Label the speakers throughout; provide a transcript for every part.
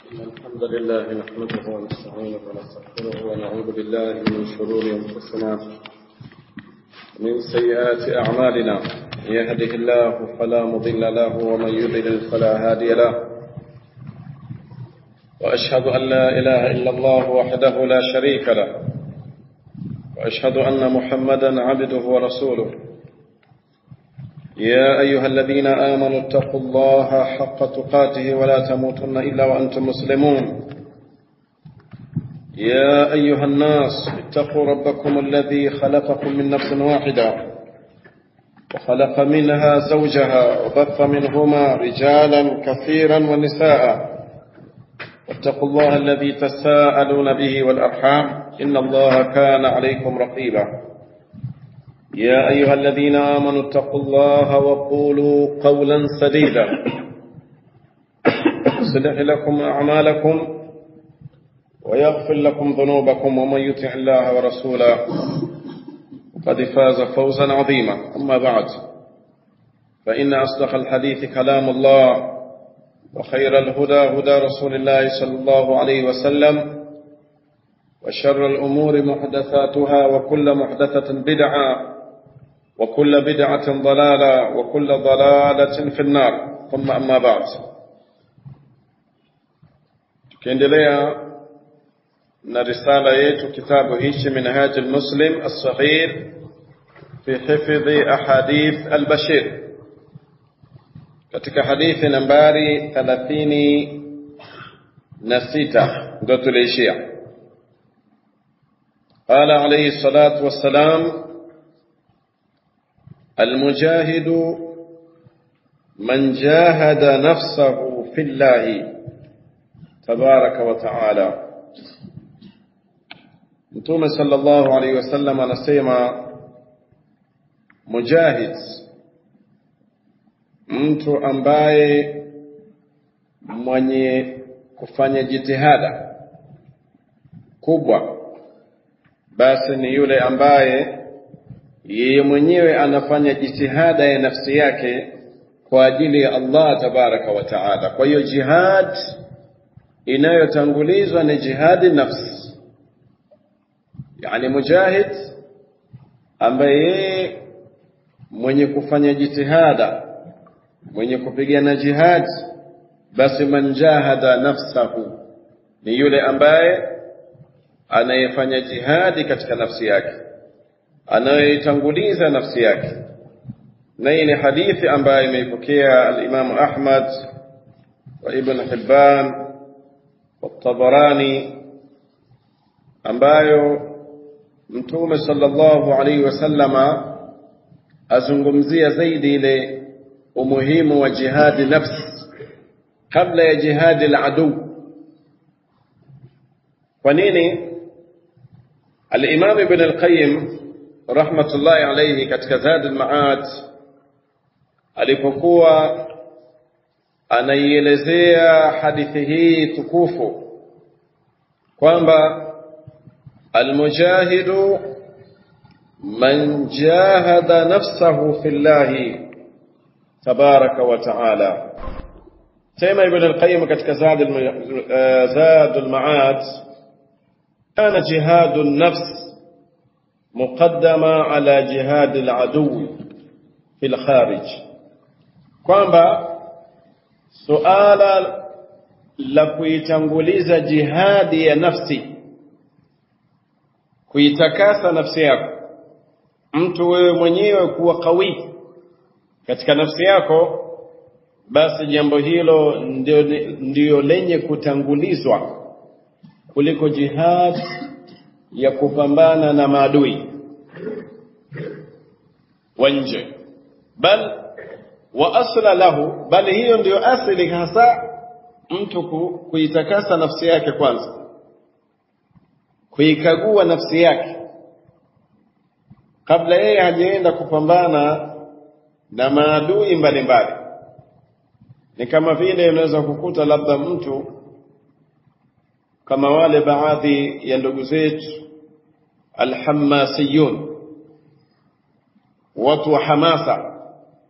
Speaker 1: الحمد لله نحمده ونستعينه ونستغفره ونعوذ بالله من شرور انفسنا من سيئات اعمالنا من يهده الله فلا مضل له ومن يضلل فلا هادي له واشهد ان لا اله الا الله وحده لا شريك له واشهد ان محمدا عبده ورسوله يا أيها الذين آمنوا اتقوا الله حق تقاته ولا تموتن إلا وأنتم مسلمون يا أيها الناس اتقوا ربكم الذي خلقكم من نفس واحدة وخلق منها زوجها وبث منهما رجالا كثيرا ونساء واتقوا الله الذي تساءلون به والأرحام إن الله كان عليكم رقيبا يا أيها الذين آمنوا اتقوا الله وقولوا قولا سديدا يصلح لكم أعمالكم ويغفر لكم ذنوبكم ومن يطع الله ورسوله قد فاز فوزا عظيما أما بعد فإن أصدق الحديث كلام الله وخير الهدى هدى رسول الله صلى الله عليه وسلم وشر الأمور محدثاتها وكل محدثة بدعة وكل بدعة ضلالة وكل ضلالة في النار ثم أما بعد tukiendelea na risala yetu kitabu hichi minhaj almuslim alsaghir fi hifdhi ahadith albashir katika hadithi nambari thalathini na sita ndo tuliishia قال عليه الصلاة والسلام المجاهد من جاهد نفسه في الله تبارك وتعالى متوم صلى الله عليه وسلم anasema mujahid mtu ambaye mwenye kufanya jitihada kubwa basi ni yule ambaye yeye mwenyewe anafanya jitihada ya nafsi yake kwa ajili ya Allah tabaraka wa taala. Kwa hiyo jihad inayotangulizwa ni jihadi nafsi, yani mujahid ambaye yeye mwenye kufanya jitihada, mwenye kupigana jihad, basi man jahada nafsahu, ni yule ambaye anayefanya jihadi katika nafsi yake anayoitanguliza nafsi yake na hii ni hadithi ambayo imeipokea alimamu ahmad wa ibn hibban والطبراني ambayo mtume sallallahu alaihi wasallama azungumzia zaidi ile umuhimu wa jihadi nafsi kabla ya jihadi al-adu kwa nini al-imam ibn al-qayyim rahmatullahi alayhi katika Zad al-Ma'ad alipokuwa anaielezea hadithi hii tukufu kwamba almujahidu man jahada nafsahu fillahi tabaraka wa ta'ala sema ibn al-qayyim katika Zad Zad al-Ma'ad kana jihadu an-nafs مقدمة على جهاد العدو في الخارج kwamba suala la kuitanguliza jihadi ya nafsi kuitakasa nafsi yako mtu wewe mwenyewe kuwa kawi katika nafsi yako basi jambo hilo ndio, ndio lenye kutangulizwa kuliko jihad ya kupambana na maadui wa nje bal wa asla lahu bali hiyo ndiyo asili hasa mtu kuitakasa nafsi yake kwanza kuikagua nafsi yake kabla yeye hajaenda kupambana na maadui mbalimbali ni kama vile unaweza kukuta labda mtu kama wale baadhi ya ndugu zetu alhamasiyun watu wa hamasa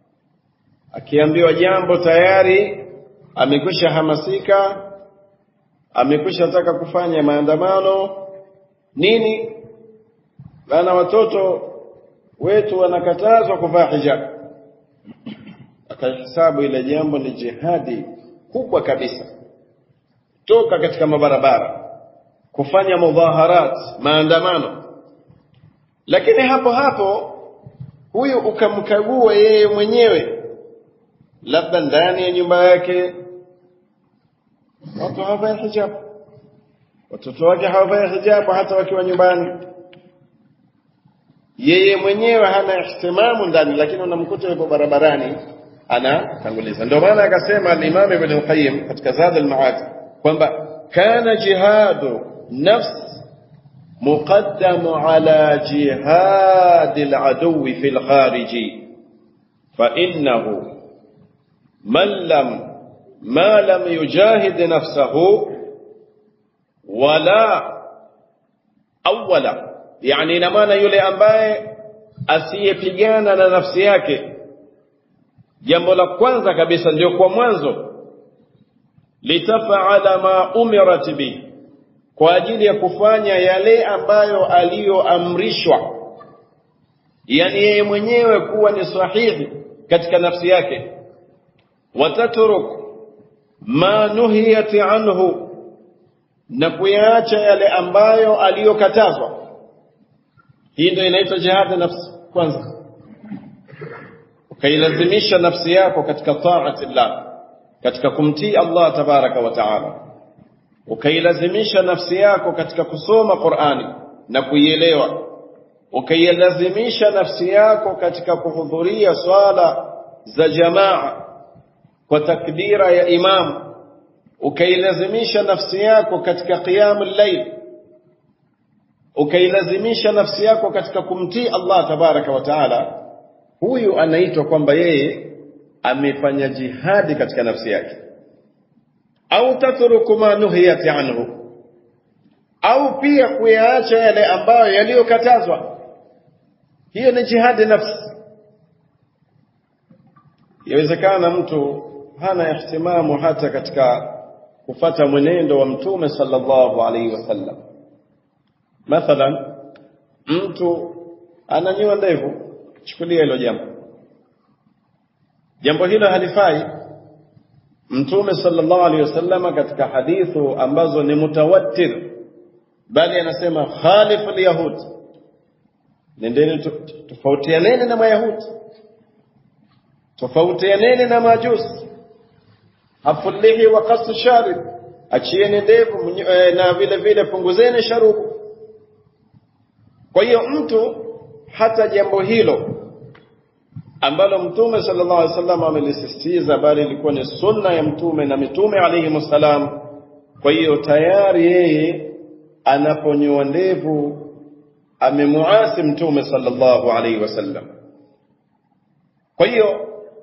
Speaker 1: akiambiwa jambo tayari amekwisha hamasika amekwisha taka kufanya maandamano nini bana watoto wetu wanakatazwa kuvaa hijab akahesabu ile jambo ni jihadi kubwa kabisa toka katika mabarabara kufanya mudhaharat maandamano lakini hapo hapo huyu ukamkagua yeye mwenyewe labda ndani ya nyumba yake watu hawavai hijab watoto wake hawavai hijabu hata wakiwa nyumbani yeye mwenyewe hana ihtimamu ndani lakini unamkuta yupo barabarani anatanguliza ndio maana akasema al-Imam Ibn al-Qayyim katika Zad al-Ma'ad kwamba kana jihadu nafs مقدم على جهاد العدو في الخارج فإنه من لم ما لم يجاهد نفسه ولا أولا يعني ina maana yule ambaye asiyepigana na nafsi yake jambo la kwanza kabisa ndio kwa mwanzo litafaala ma umirat bihi kwa ajili ya kufanya yale ambayo aliyoamrishwa yani yeye mwenyewe kuwa ni sahihi katika nafsi yake watatruk ma nuhiyat anhu na kuyaacha yale ambayo aliyokatazwa hii ndio inaitwa jihad nafsi kwanza ukailazimisha nafsi yako katika taati llah katika kumtii Allah tabaraka wa taala ukailazimisha nafsi yako katika kusoma Qur'ani na kuielewa ukailazimisha nafsi yako katika kuhudhuria swala za jamaa kwa takbira ya imam ukailazimisha nafsi yako katika qiyamul layl ukailazimisha nafsi yako katika kumtii Allah tabaraka wa taala huyu anaitwa kwamba yeye amefanya jihadi katika nafsi yake au tatruku ma nuhiyat anhu au pia kuyaacha yale ambayo yaliyokatazwa hiyo ni jihadi nafsi yawezekana mtu hana ihtimamu hata katika kufata mwenendo wa mtume sallallahu alaihi wasallam mathalan mtu ananyoa ndevu chukulia hilo jambo jambo hilo halifai mtume sallallahu alaihi wasallam katika hadithu ambazo ni mutawattir bali anasema khalif alyahud nendeni tofautianeni na mayahudi tofautianeni na majusi hafulihi wa qasu sharib achieni ndevu na vile vile punguzeni sharubu kwa hiyo mtu hata jambo hilo ambalo mtume sallallahu alaihi wasallam amelisisitiza bali ilikuwa ni sunna ya mtume na mitume alayhi wasallam kwa hiyo tayari yeye anaponyoa ndevu amemuasi mtume sallallahu alaihi wasallam kwa hiyo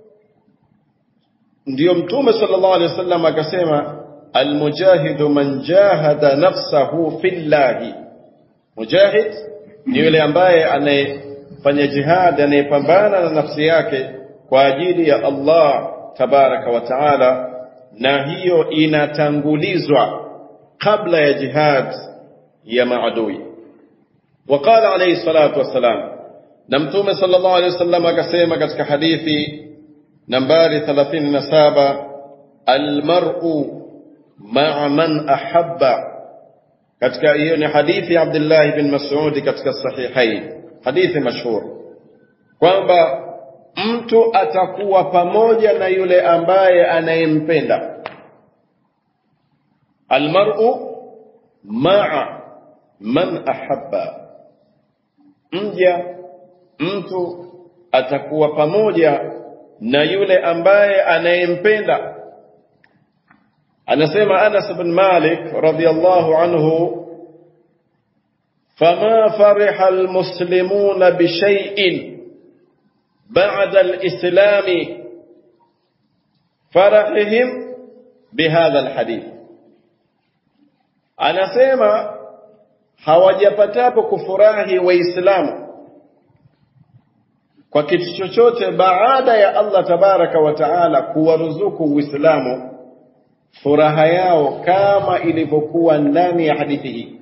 Speaker 1: ndiyo mtume sallallahu alaihi wasallam akasema almujahidu man jahada nafsahu fillahi mujahid ni yule ambaye anayefanya jihad anayepambana na nafsi yake kwa ajili ya Allah tabaraka wa taala na hiyo inatangulizwa kabla ya jihad ya maadui وقال عليه الصلاة والسلام نمتوم صلى الله عليه وسلم كسيما كتك حديثي نمباري ثلاثين نسابة المرء مع من أحب كتك إيوني حديث عبد الله بن مسعود كتك الصحيحين حديث مشهور kwamba mtu atakuwa pamoja na yule ambaye anayempenda almar'u ma'a man ahabba mja mtu atakuwa pamoja na yule ambaye anayempenda anasema Anas bin Malik radhiyallahu anhu فما فرح المسلمون بشيء بعد الإسلام فرحهم بهذا الحديث anasema hawajapatapo kufurahi waislamu kwa kitu chochote baada ya Allah tabaraka wa taala kuwaruzuku uislamu furaha yao kama ilivyokuwa ndani ya hadithi hii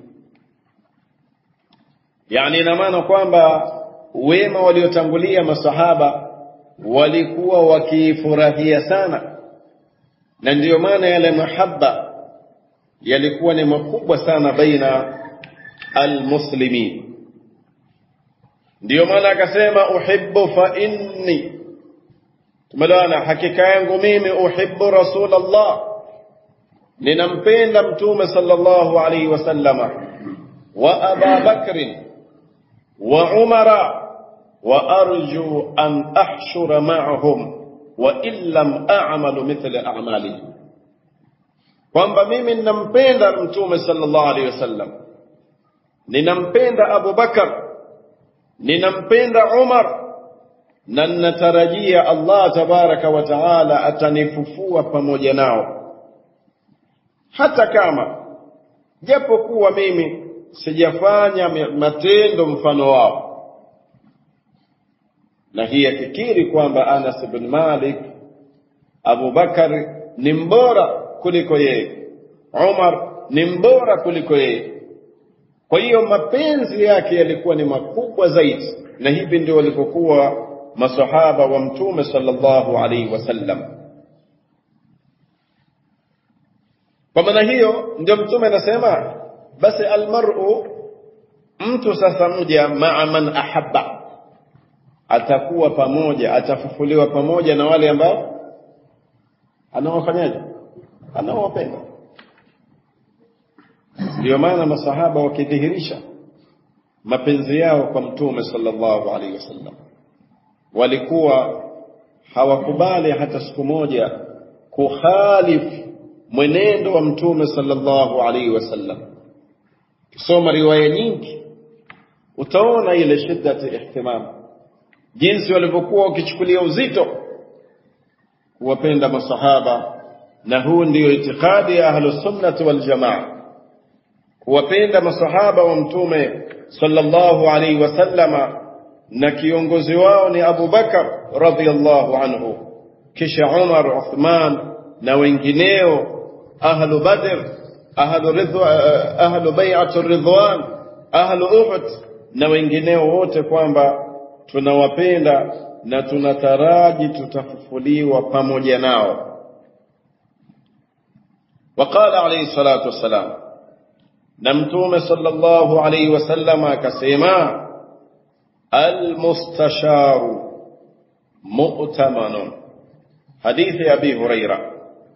Speaker 1: yani ina maana kwamba wema waliotangulia masahaba walikuwa wakifurahia sana na ndiyo maana yale mahaba yalikuwa ni makubwa sana baina almuslimin ndiyo maana akasema uhibbu fa inni tumeelewana hakika yangu mimi uhibbu rasulallah ninampenda mtume sallallahu alaihi wasallama wa aba bakrin wa umara wa arju an ahshura ma'ahum wa in lam a'malu mithla a'malihim kwamba mimi ninampenda mtume sallallahu alaihi wasallam ninampenda Abu Bakar ninampenda Umar na ninatarajia Allah tabaraka wa taala atanifufua pamoja nao hata kama japo kuwa mimi sijafanya matendo mfano wao na hii akikiri kwamba Anas ibn Malik Abu Bakar ni mbora kuliko yeye Umar ni mbora kuliko yeye kwa hiyo mapenzi yake yalikuwa ni makubwa zaidi na hivi ndio walivyokuwa masahaba wa mtume sallallahu alaihi wasallam kwa maana hiyo ndio mtume anasema basi almar'u mtu sasa mja maa man ahabba atakuwa pamoja atafufuliwa pamoja na wale ambao anawafanyaje anaowapenda ndio maana masahaba wakidhihirisha mapenzi yao kwa mtume sallallahu alaihi wasallam walikuwa hawakubali hata siku moja kukhalifu mwenendo wa mtume sallallahu alaihi wasallam kisoma riwaya nyingi utaona ile shiddati ihtimam jinsi walivyokuwa wakichukulia uzito kuwapenda masahaba na huu ndiyo itikadi ya ahlusunnati waljamaa kuwapenda masahaba wa mtume sallallahu alaihi wasallama na kiongozi wao ni Abu Bakar radhiyallahu anhu kisha Umar Uthman na wengineo ahlu Badr ahlu ridwa ahlu bai'atu ridwan ahlu Uhud na wengineo wote kwamba tunawapenda na tunataraji tutafufuliwa pamoja nao وقال عليه الصلاة والسلام نمتوم صلى الله عليه وسلم كسيما المستشار مؤتمن حديث أبي هريرة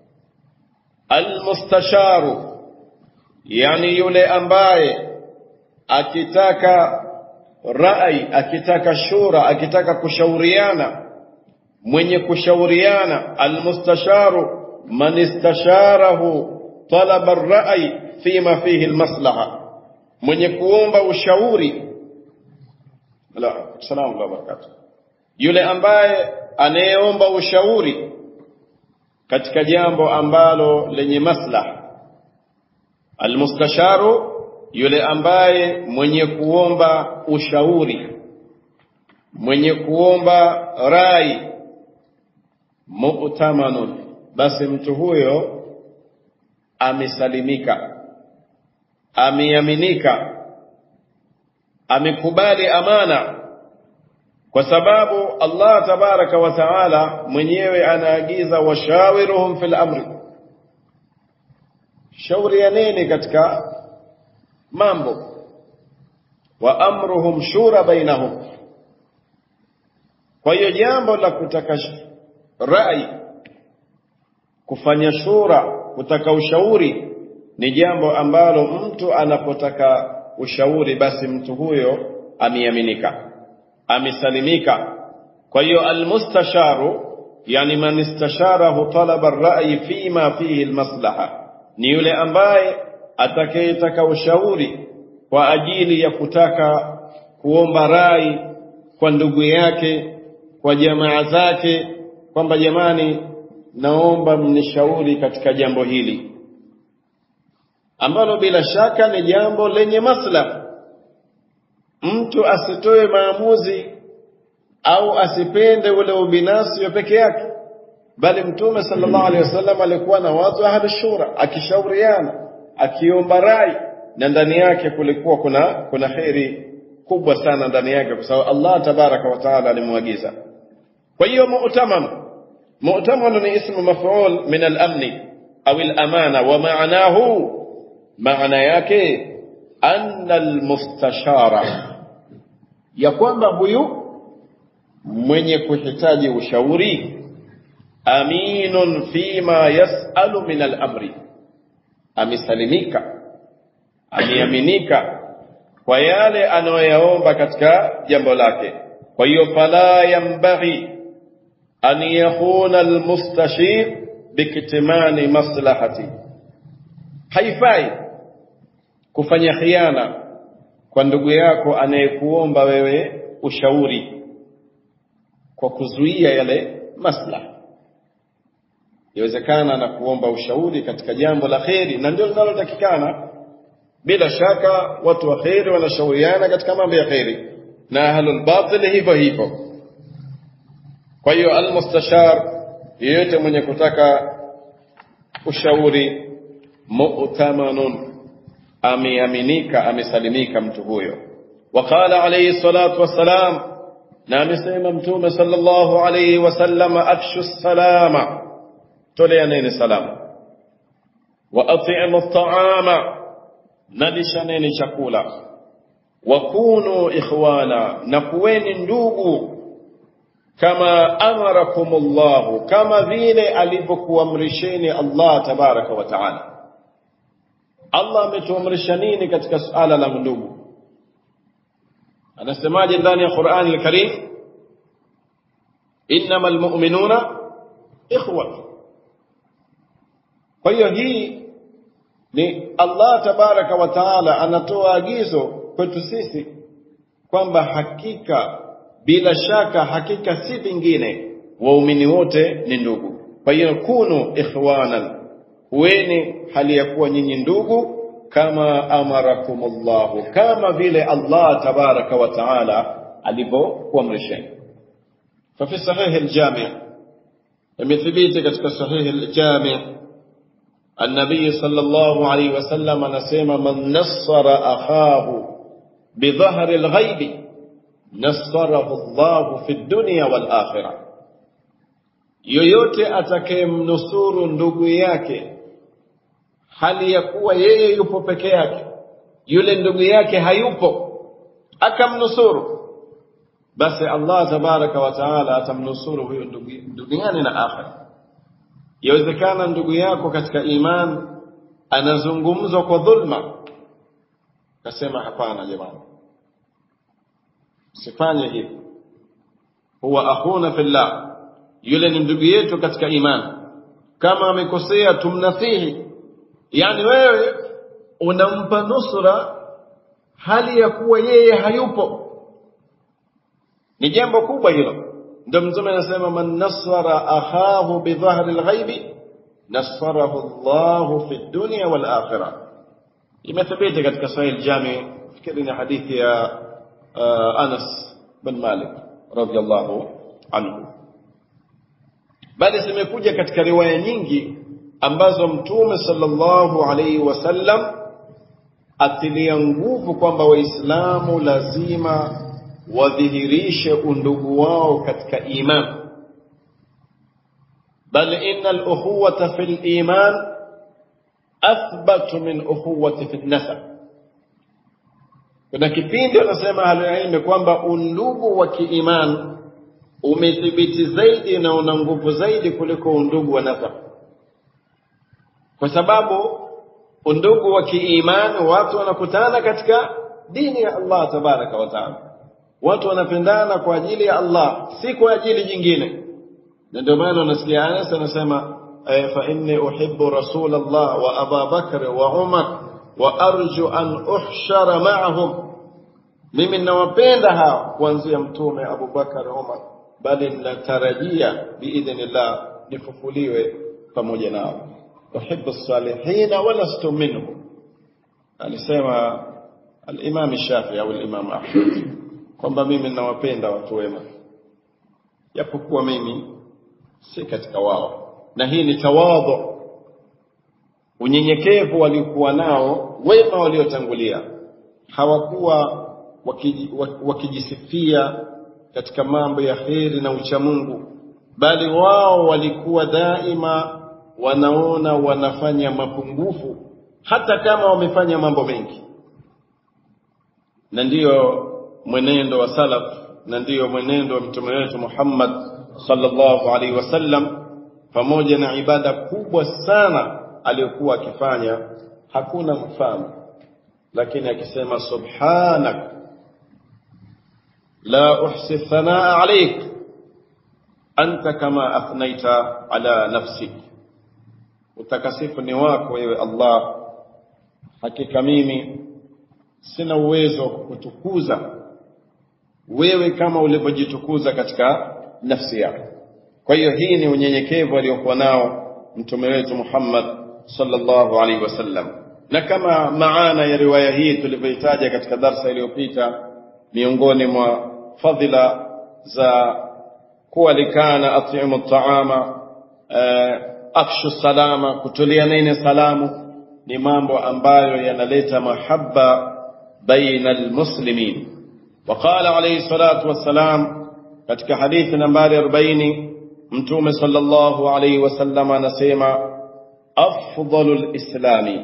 Speaker 1: المستشار يعني يلي أنباي akitaka rai akitaka shura akitaka kushauriana mwenye kushauriana almustasharu man istasharahu talaba ar-ra'i fima fihi al-maslaha mwenye kuomba ushauri la salamu wa barakatuh yule ambaye anayeomba ushauri katika jambo ambalo lenye maslaha almustasharu yule ambaye mwenye kuomba ushauri mwenye kuomba rai mu'tamanun basi mtu huyo amesalimika ameaminika amekubali amana kwa sababu Allah tabaraka wa taala mwenyewe anaagiza washawiruhum fil amri shaurianeni katika mambo wa amruhum shura bainahum kwa hiyo jambo la kutaka rai kufanya shura kutaka ushauri ni jambo ambalo mtu anapotaka ushauri basi mtu huyo ameaminika amesalimika kwa hiyo almustasharu yani man istasharahu talaba ar-ra'yi fima fihi almaslaha ni yule ambaye atakayetaka ushauri kwa ajili ya kutaka kuomba rai kwa ndugu yake kwa jamaa zake kwamba jamani naomba mnishauri katika jambo hili ambalo bila shaka ni jambo lenye maslaha mtu asitoe maamuzi au asipende ule ubinafsi wa peke yake bali mtume sallallahu alaihi wasallam alikuwa na watu ahli shura akishauriana akiomba rai na ndani yake kulikuwa kuna kuna kheri kubwa sana ndani yake kwa sababu Allah tabaraka wa taala alimwagiza kwa hiyo mu'tamam mu'tamam ni ismu maf'ul min al-amn au al-amana wa ma'nahu maana yake anna al-mustashara ya kwamba huyu mwenye kuhitaji ushauri aminun fima yasalu min al-amri amesalimika ameaminika kwa yale anayoyaomba katika jambo lake kwa hiyo fala yambaghi an yakhuna almustashir bikitmani maslahati haifai kufanya khiana kwa ndugu yako anayekuomba wewe ushauri kwa kuzuia yale maslaha yawezekana na kuomba ushauri katika jambo la kheri na ndio linalotakikana bila shaka watu wa kheri wanashauriana katika mambo ya kheri na ahlul batil hivyo hivyo kwa hiyo almustashar yeyote mwenye kutaka ushauri mu'tamanun ameaminika amesalimika mtu huyo waqala alayhi salatu wassalam na amesema mtume sallallahu alayhi wasallam afshu salama toleaneni salama wa at'imu at'ama nalishaneni chakula wakunu ikhwana na kuweni ndugu kama amarakumullahu kama vile alivyokuamrisheni Allah tabaraka wa taala Allah ametuamrisha nini katika suala la ndugu anasemaje ndani ya Qur'an al-Karim innamal mu'minuna ikhwa kwa hiyo hii ni Allah tabaraka wa taala anatoa agizo kwetu sisi kwamba hakika bila shaka hakika si vingine waumini wote ni ndugu kwa hiyo kunu ikhwanan huweni hali ya kuwa nyinyi ndugu kama amarakumullahu kama vile Allah tabaraka wa taala alivyokuamrisheni ففي صحيح الجامع يثبت katika صحيح الجامع النبي صلى الله عليه وسلم نسيم من نصر أخاه بظهر الغيب نصره الله في الدنيا والآخرة yoyote atakayemnusuru ndugu yake hali ya kuwa yeye yupo peke yake yule ndugu yake hayupo akamnusuru basi Allah tabaraka wa taala atamnusuru huyo ndugu duniani na akhera yawezekana ndugu yako katika iman anazungumzwa kwa dhulma kasema hapana jamani sifanye hivi huwa akhuna fillah yule ni ndugu yetu katika iman kama amekosea tumnasihi yani wewe unampa nusra hali ya kuwa yeye hayupo ni jambo kubwa hilo ndio mtume anasema man nasara akhahu bidhahri alghaibi nasarahu Allahu fi dunya wal akhirah imethibiti katika sahih aljami fikiri ni hadithi ya uh, Anas bin Malik radhiyallahu anhu bali zimekuja katika riwaya nyingi ambazo mtume sallallahu alaihi wasallam atilia nguvu kwamba waislamu lazima wadhihirishe undugu wao katika iman bal inna al-ukhuwata fi al-iman athbatu min ukhuwati fi an-nasab kuna kipindi wanasema ahlulilmi kwamba undugu wa kiiman umethibiti zaidi na una nguvu zaidi kuliko undugu wa nasab kwa sababu undugu wa kiimani watu wanakutana katika dini ya Allah tabaraka wa taala watu wanapendana kwa ajili ya Allah si kwa ajili nyingine na ndio maana unasikia Anas anasema fa inni uhibbu rasul Allah wa Abu Bakr wa Umar wa arju an uhshara ma'ahum mimi ninawapenda hao kuanzia mtume Abu Bakar Umar bali ninatarajia biidhnillah nifufuliwe pamoja nao uhibbu salihin wa lastu minhum alisema al-Imam Shafi'i au al-Imam Ahmad kwamba mimi ninawapenda watu wema japokuwa mimi si katika wao na hii ni tawadhu unyenyekevu waliokuwa nao wema waliotangulia hawakuwa wakiji, wakijisifia katika mambo ya heri na uchamungu bali wao walikuwa daima wanaona wanafanya mapungufu hata kama wamefanya mambo mengi na ndiyo mwenendo wa salaf na ndiyo mwenendo wa mtume wetu Muhammad sallallahu alaihi wasallam pamoja na ibada kubwa sana aliyokuwa akifanya hakuna mfano lakini akisema subhanak la uhsi thanaa alayk anta kama athnaita ala nafsik utakasifu ni wako wewe Allah hakika mimi sina uwezo wa kukutukuza wewe kama ulivyojitukuza katika nafsi yako kwa hiyo hii ni unyenyekevu aliokuwa nao mtume wetu Muhammad sallallahu alaihi wasallam na kama maana ya riwaya hii tulivyoitaja katika darsa iliyopita miongoni mwa fadhila za kualikana atimu taama afshu salama kutulia nene salamu ni mambo ambayo yanaleta mahaba baina almuslimin وقال عليه الصلاة والسلام katika hadithi nambari 40 mtume sallallahu alayhi wasallam anasema afdalul islami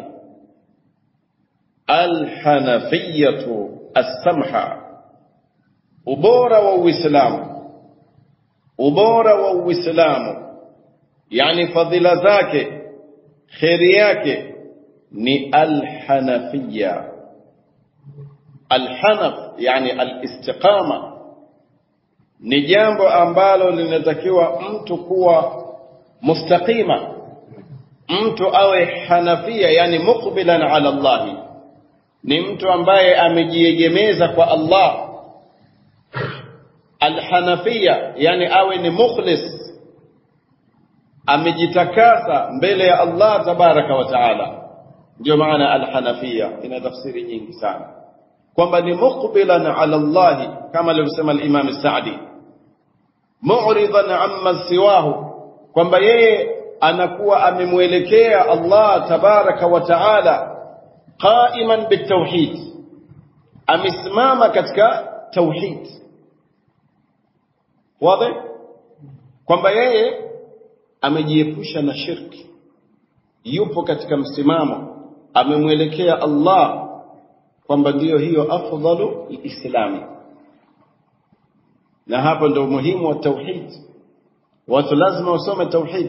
Speaker 1: alhanafiyatu as-samha ubora wa uislamu ubora wa uislamu yani fadhila zake kheri yake ni alhanafiya alhanaf yani alistiqama ni jambo ambalo linatakiwa mtu kuwa mustaqima mtu awe hanafia yani muqbilan ala Allah ni mtu ambaye amejiegemeza kwa Allah alhanafia yani awe ni mukhlis amejitakasa mbele ya Allah tabaraka wa taala ndio maana alhanafia ina tafsiri nyingi sana kwamba ni muqbilan ala Allah kama alivyosema al-Imam Sa'di mu'ridan amma siwahu kwamba yeye anakuwa amemwelekea Allah tabaraka wa taala qa'iman bitawhid amesimama katika tauhid wazi kwamba yeye amejiepusha na shirki yupo katika msimamo amemwelekea Allah kwamba ndiyo hiyo afdalu lislami na hapo ndio umuhimu wa tauhid watu lazima wasome tauhid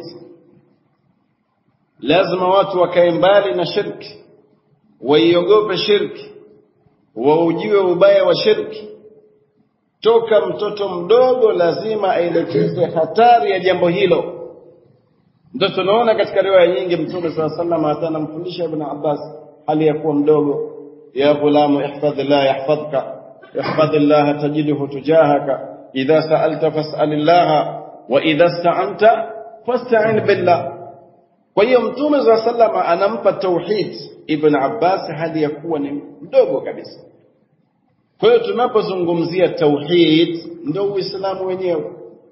Speaker 1: lazima watu wakae mbali na shirki waiogope shirki waujue ubaya wa shirki toka mtoto mdogo lazima aelekezwe hatari ya jambo hilo ndio tunaona katika riwaya nyingi mtume saa sallam hata anamfundisha ibn abbas hali ya kuwa mdogo ya ghulamu ihfadhillah yahfadhka ihfadhillah tajidhu tujahaka idha sa'alta fas'alillah wa idha sta'anta fasta'in billah kwa hiyo mtume saa sallam anampa tauhid ibn abbas hali ya kuwa ni mdogo kabisa kwa hiyo tunapozungumzia tauhid ndio uislamu wenyewe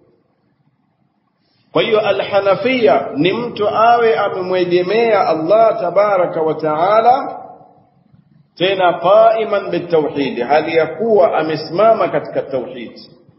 Speaker 1: kwa hiyo alhanafia ni mtu awe amemwegemea Allah tabaraka wa taala tena qaiman bitauhid hali ya kuwa amesimama katika tauhid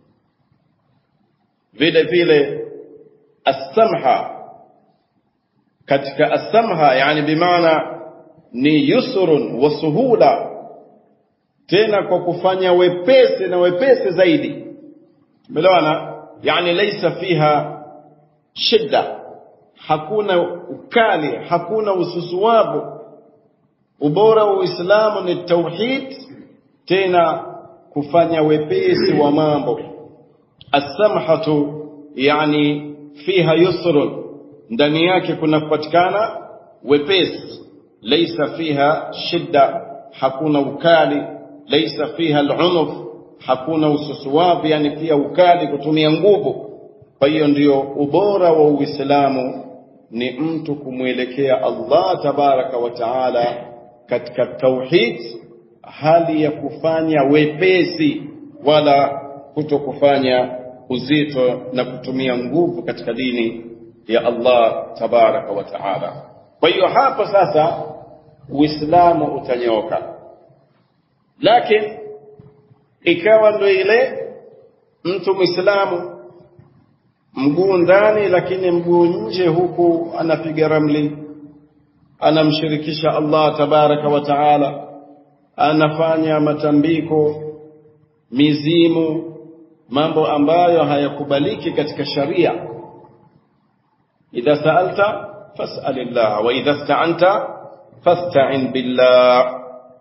Speaker 1: vile vile as-samha katika as-samha yani bimaana ni yusrun wa suhula tena kwa kufanya wepesi na wepesi zaidi umeelewana yani laysa fiha shida hakuna ukali hakuna ususuwavu ubora wa Uislamu ni tauhid tena kufanya wepesi wa mambo as-samhatu yani fiha yusrun ndani yake kunapatikana wepesi laysa fiha shida hakuna ukali laysa fiha al-unuf hakuna ususuwavu yani pia ukali kutumia nguvu kwa hiyo ndio ubora wa Uislamu ni mtu kumwelekea Allah tabaraka wa taala katika tauhid hali ya kufanya wepesi wala kuto kufanya uzito na kutumia nguvu katika dini ya Allah tabaraka wa taala. Kwa hiyo hapo sasa Uislamu utanyooka, lakini ikawa ndo ile mtu Muislamu mguu ndani, lakini mguu nje, huku anapiga ramli, anamshirikisha Allah tabaraka wa taala, anafanya matambiko, mizimu, mambo ambayo hayakubaliki katika sharia. idha saalta fas'alillah wa idha ista'anta fasta'in billah.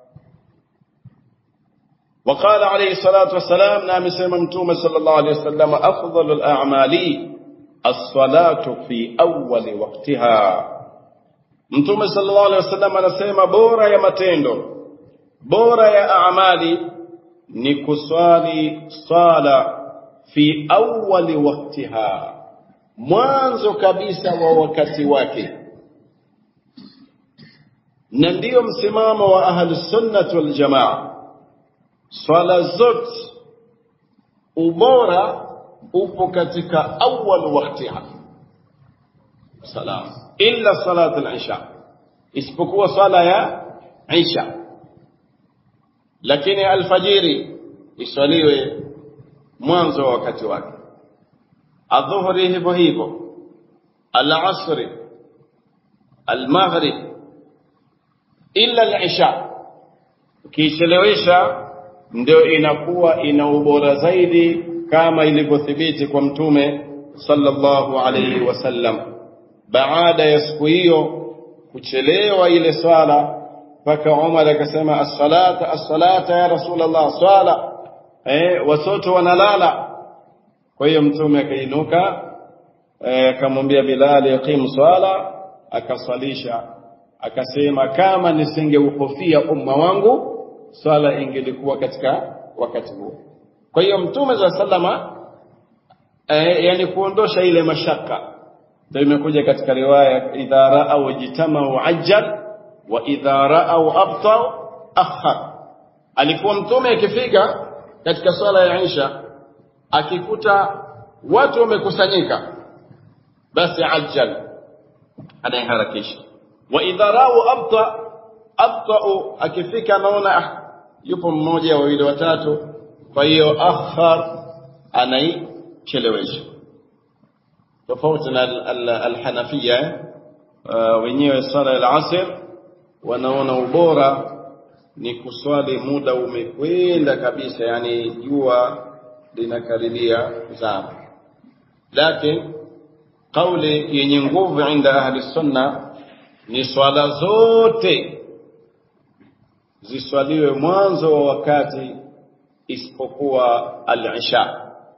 Speaker 1: وقال عليه الصلاة والسلام نعم سيما متومة صلى الله عليه وسلم أفضل الأعمال الصلاة في أول وقتها متومة صلى الله عليه وسلم anasema bora ya matendo bora ya amali ni kuswali sala fi awali waktiha mwanzo kabisa wa wakati wake na ndiyo msimamo wa ahli sunnah wal jamaa swala zote ubora upo katika awal waktiha salam illa salat al-isha isipokuwa swala ya isha lakini alfajiri iswaliwe mwanzo wa wakati wake adhuhuri hivyo hivyo alasri almaghrib illa al-isha ukichelewesha ndio inakuwa ina ubora zaidi kama ilivyothibiti kwa mtume sallallahu alayhi wasallam baada ya siku hiyo kuchelewa ile swala mpaka Umar akasema as-salata as-salata ya Rasulullah swala eh watoto wanalala kwa hiyo mtume akainuka akamwambia eh, Bilal yaqimu swala akasalisha akasema kama nisingeuhofia umma wangu swala ingelikuwa katika wakati huo kwa hiyo mtume za sallama eh, yani kuondosha ile mashaka ndio imekuja katika riwaya idha ra'aw jitamau ajjal wa idha ra'aw abtau akhar alikuwa mtume akifika katika swala ya Isha akikuta watu wamekusanyika basi ajjal anayeharakisha wa idha ra'aw abta abtau akifika anaona ah, yupo mmoja wawili watatu kwa hiyo akhar anaichelewesha tofauti na alhanafia wenyewe swala ya asr wanaona ubora ni kuswali muda umekwenda kabisa yani jua linakaribia kuzama lakini kauli yenye nguvu inda ahli sunna ni swala zote ziswaliwe mwanzo wa wakati isipokuwa al-isha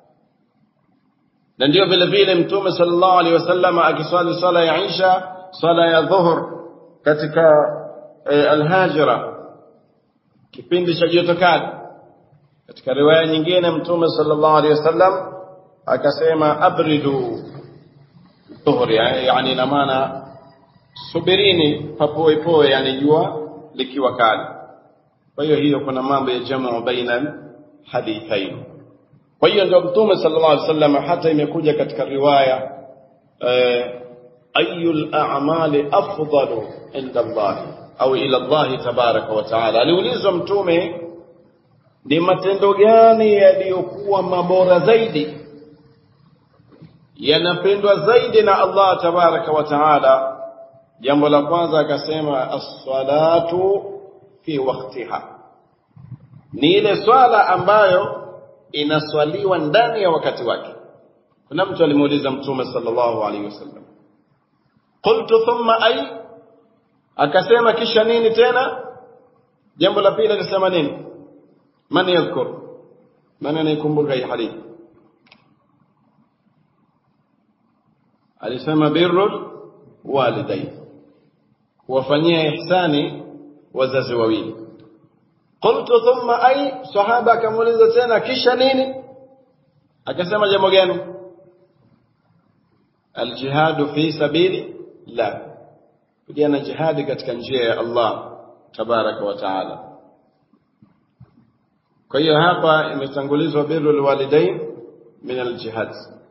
Speaker 1: na ndio vile vile mtume sallallahu alaihi wasallam akiswali swala ya isha swala ya dhuhur katika e, al-hajira kipindi cha joto kali katika riwaya nyingine mtume sallallahu alaihi wasallam akasema abridu dhuhur yani ina maana subirini papoepoe yani jua likiwa kali kwa hiyo hiyo kuna mambo ya jamu baina hadithain kwa hiyo ndio mtume sallallahu alaihi wasallam hata imekuja katika riwaya eh, ayul a'mali afdalu inda Allah au ila Allah tabaraka wa taala aliulizwa mtume ni matendo gani yaliyokuwa mabora zaidi yanapendwa zaidi na Allah tabaraka wa taala jambo la kwanza akasema as-salatu fi waqtiha ni ile swala ambayo inaswaliwa ndani ya wakati wake kuna mtu alimuuliza mtume sallallahu alaihi wasallam qultu thumma ay akasema kisha nini tena jambo la pili alisema nini man yadhkur man anaikumbuka hii hadithi alisema birrul walidain kuwafanyia ihsani wazazi wawili qultu thumma ay sahaba akamuuliza tena kisha nini akasema jambo gani aljihadu fi sabili la kupigana jihadi katika njia ya Allah tabaraka wa taala kwa hiyo hapa imetangulizwa birrul walidain min aljihad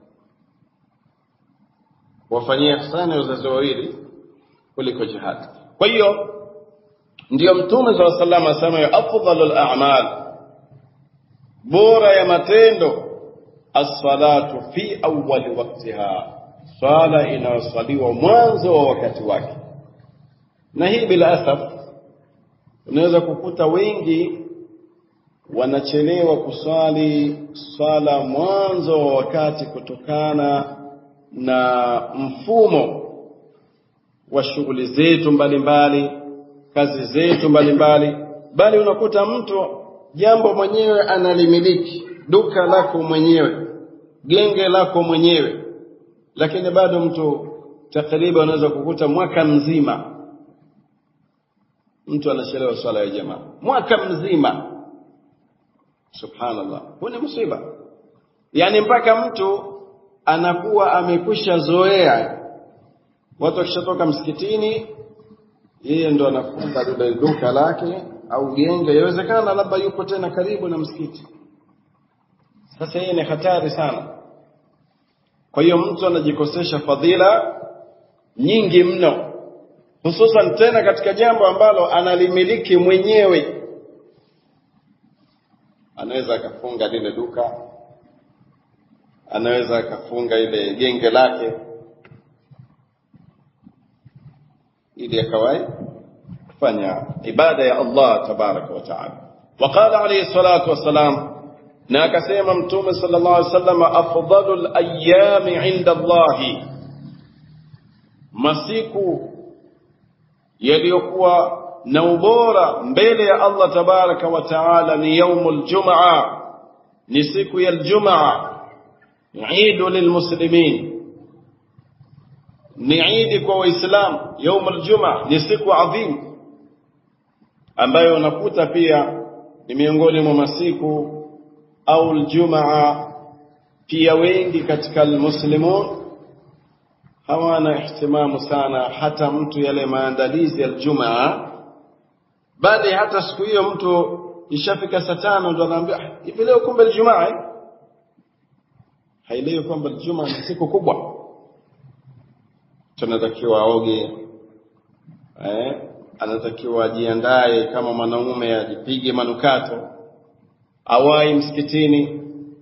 Speaker 1: wafanyia ihsani wazazi wawili kuliko jihad kwa hiyo ndiyo mtume saa salam asema ya afdalu lamal bora ya matendo assalatu fi awali waktiha swala inayoswaliwa mwanzo wa wakati wake na hii bila asaf unaweza kukuta wengi wanachelewa kuswali swala mwanzo wa wakati kutokana na mfumo wa shughuli zetu mbalimbali kazi zetu mbalimbali bali unakuta mtu jambo mwenyewe analimiliki duka lako mwenyewe genge lako mwenyewe lakini bado mtu takriban unaweza kukuta mwaka mzima mtu anachelewa swala ya jamaa mwaka mzima subhanallah huu ni msiba yaani mpaka mtu anakuwa amekwisha zoea watu wakishatoka msikitini yeye ndo anafunga lile duka lake au genge yawezekana labda yupo tena karibu na msikiti sasa hii ni hatari sana kwa hiyo mtu anajikosesha fadhila nyingi mno hususan tena katika jambo ambalo analimiliki mwenyewe anaweza akafunga lile duka anaweza akafunga ile genge lake ili akawai kufanya ibada ya Allah tabaraka wa taala وقال عليه الصلاة والسلام na akasema mtume sallallahu alaihi wasallam afdalul ayami inda Allah masiku yaliyokuwa na ubora mbele ya Allah tabaraka wa taala ni yaumul jumaa ni siku ya aljumaa idu lilmuslimin ni idi kwa waislamu yaumul jumaa ni siku adhimu ambayo unakuta pia ni miongoni mwa masiku au aljumaa pia wengi katika almuslimun hawana ihtimamu sana hata mtu yale maandalizi ya aljumaa bali hata siku hiyo mtu ishafika saa tano ndo anaambia hivi leo kumbe aljumaa eh? haielewi kwamba aljumaa ni siku kubwa tunatakiwa aoge eh? anatakiwa ajiandae kama mwanaume ajipige manukato awai msikitini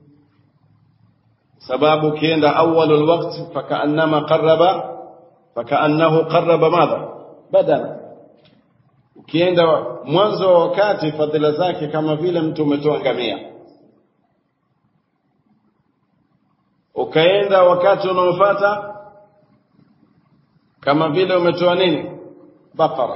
Speaker 1: sababu ukienda awalul waqt fakaannama qarraba fakaannahu qarraba madha badana ukienda mwanzo wa wakati fadhila zake kama vile mtu umetoa ngamia ukaenda wakati unaofuata kama vile umetoa nini bakara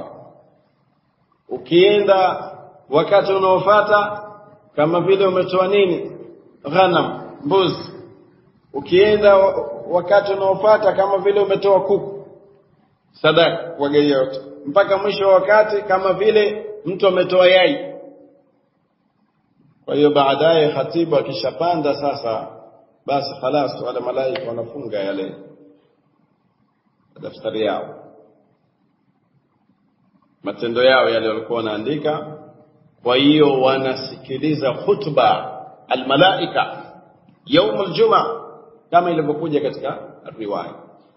Speaker 1: ukienda wakati unaofuata kama vile umetoa nini ghanam mbuzi ukienda wakati unaofuata kama vile umetoa kuku sadaka wagei yote mpaka mwisho wa wakati kama vile mtu ametoa yai kwa hiyo baadaye khatibu akishapanda sasa basi khalas wale malaika wanafunga yale daftari yao matendo yao yale walikuwa wanaandika kwa hiyo wanasikiliza khutba almalaika yaum aljuma kama ilivyokuja katika riwaya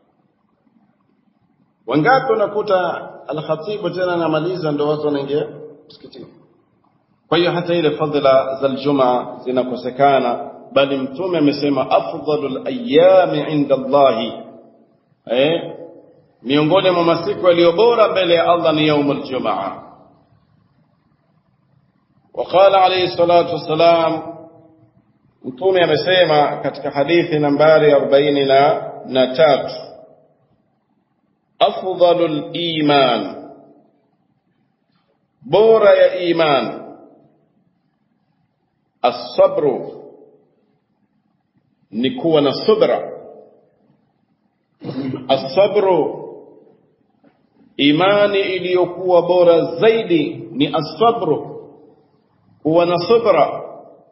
Speaker 1: wangapi unakuta alkhatibu tena anamaliza ndo watu wanaingia msikitini kwa hiyo hata ile fadhila za aljuma zinakosekana bali mtume amesema afdalul ayami inda Allahi eh miongoni mwa masiku yaliyo bora mbele ya Allah ni yaumul jumaa وقال عليه الصلاة والسلام mtume amesema katika hadithi nambari 43 afdalul iman bora ya iman الصبر ni kuwa na subra asabru imani iliyokuwa bora zaidi ni asabru kuwa na subra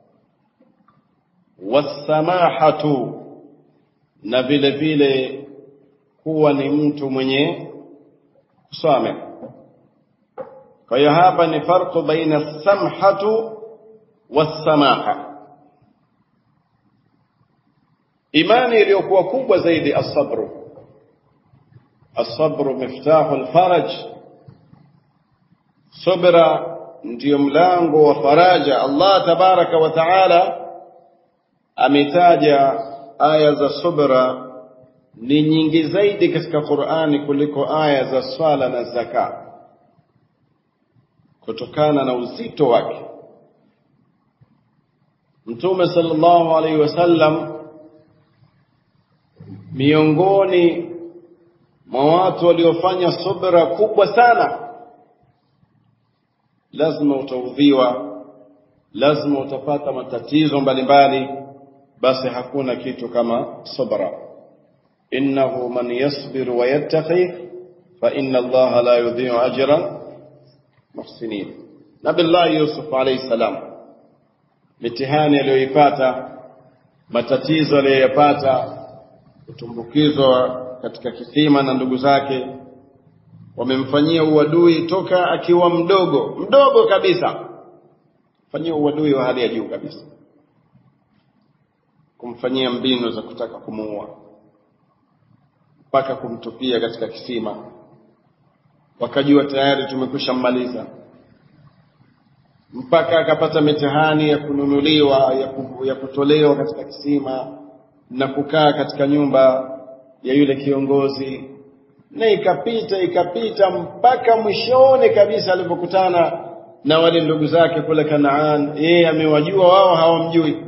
Speaker 1: wasamahatu na vile vile kuwa ni mtu mwenye kusame kwa hiyo hapa ni farqu baina samhatu wasamaha imani iliyokuwa kubwa zaidi asabru asabru miftahu alfaraj subra ndiyo mlango wa faraja Allah tabaraka wa taala ametaja aya za subra ni nyingi zaidi katika Qur'ani kuliko aya za swala na zaka kutokana na uzito wake Mtume sallallahu alaihi wasallam miongoni mwa watu waliofanya subra kubwa sana lazima utaudhiwa lazima utapata matatizo mbalimbali basi hakuna kitu kama subra innahu man yasbir wa yattaqi fa inna allaha la yudhi'u ajra muhsinin nabillahi yusuf alayhi salam mitihani aliyoipata matatizo aliyoyapata kutumbukizwa katika kisima na ndugu zake wamemfanyia uadui toka akiwa mdogo mdogo kabisa fanyia uadui wa hali ya juu kabisa kumfanyia mbinu za kutaka kumuua mpaka kumtupia katika kisima wakajua tayari tumekwisha mmaliza mpaka akapata mitihani ya kununuliwa ya, ku, ya kutolewa katika kisima na kukaa katika nyumba ya yule kiongozi na ikapita ikapita mpaka mwishoni kabisa alipokutana na wale ndugu zake kule Kanaan yeye amewajua wao hawamjui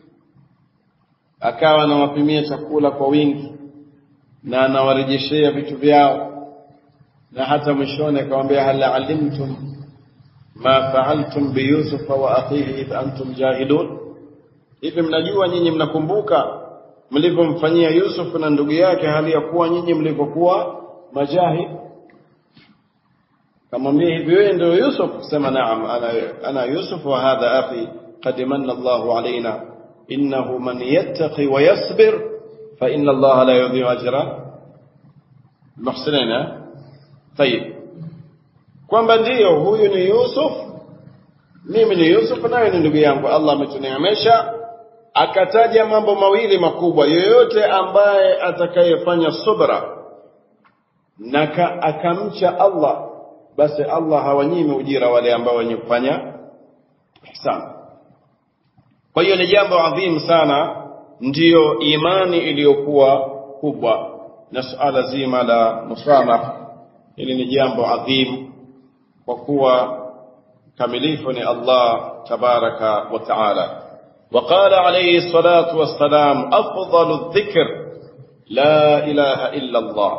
Speaker 1: akawa anawapimia chakula kwa wingi na anawarejeshea vitu vyao na hata mwishoni akamwambia hal alimtum ma fa'altum bi yusuf wa akhihi idh antum jahilun hivi mnajua nyinyi mnakumbuka mlivyomfanyia Yusuf na ndugu yake hali ya kuwa nyinyi mlivyokuwa majahil kamwambia hivi wewe ndio Yusuf sema naam ana, ana Yusuf wa hadha akhi qad manna Allahu alaina innahu man yattaqi wa yasbir fa inna Allah la yudhi'u ajra muhsinina tayib kwamba ndiyo huyu ni Yusuf mimi ni Yusuf naye ni ndugu yangu Allah ametuneemesha akataja mambo mawili makubwa yoyote ambaye atakayefanya subra na akamcha Allah basi Allah hawanyimi ujira wale ambao wenye kufanya ihsan kwa hiyo ni jambo adhimu sana ndiyo imani iliyokuwa kubwa na suala zima la musamaha hili ni jambo adhimu kwa kuwa kamilifu ni Allah tabaraka wa taala وقال عليه الصلاة والسلام أفضل الذكر لا إله إلا الله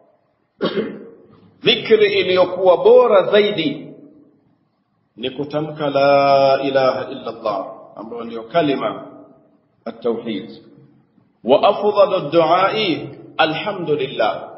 Speaker 1: ذكر iliyokuwa bora zaidi ni kutamka la ilaha illa Allah ambayo ndio kalima at-tauhid wa afdalu ad-du'a alhamdulillah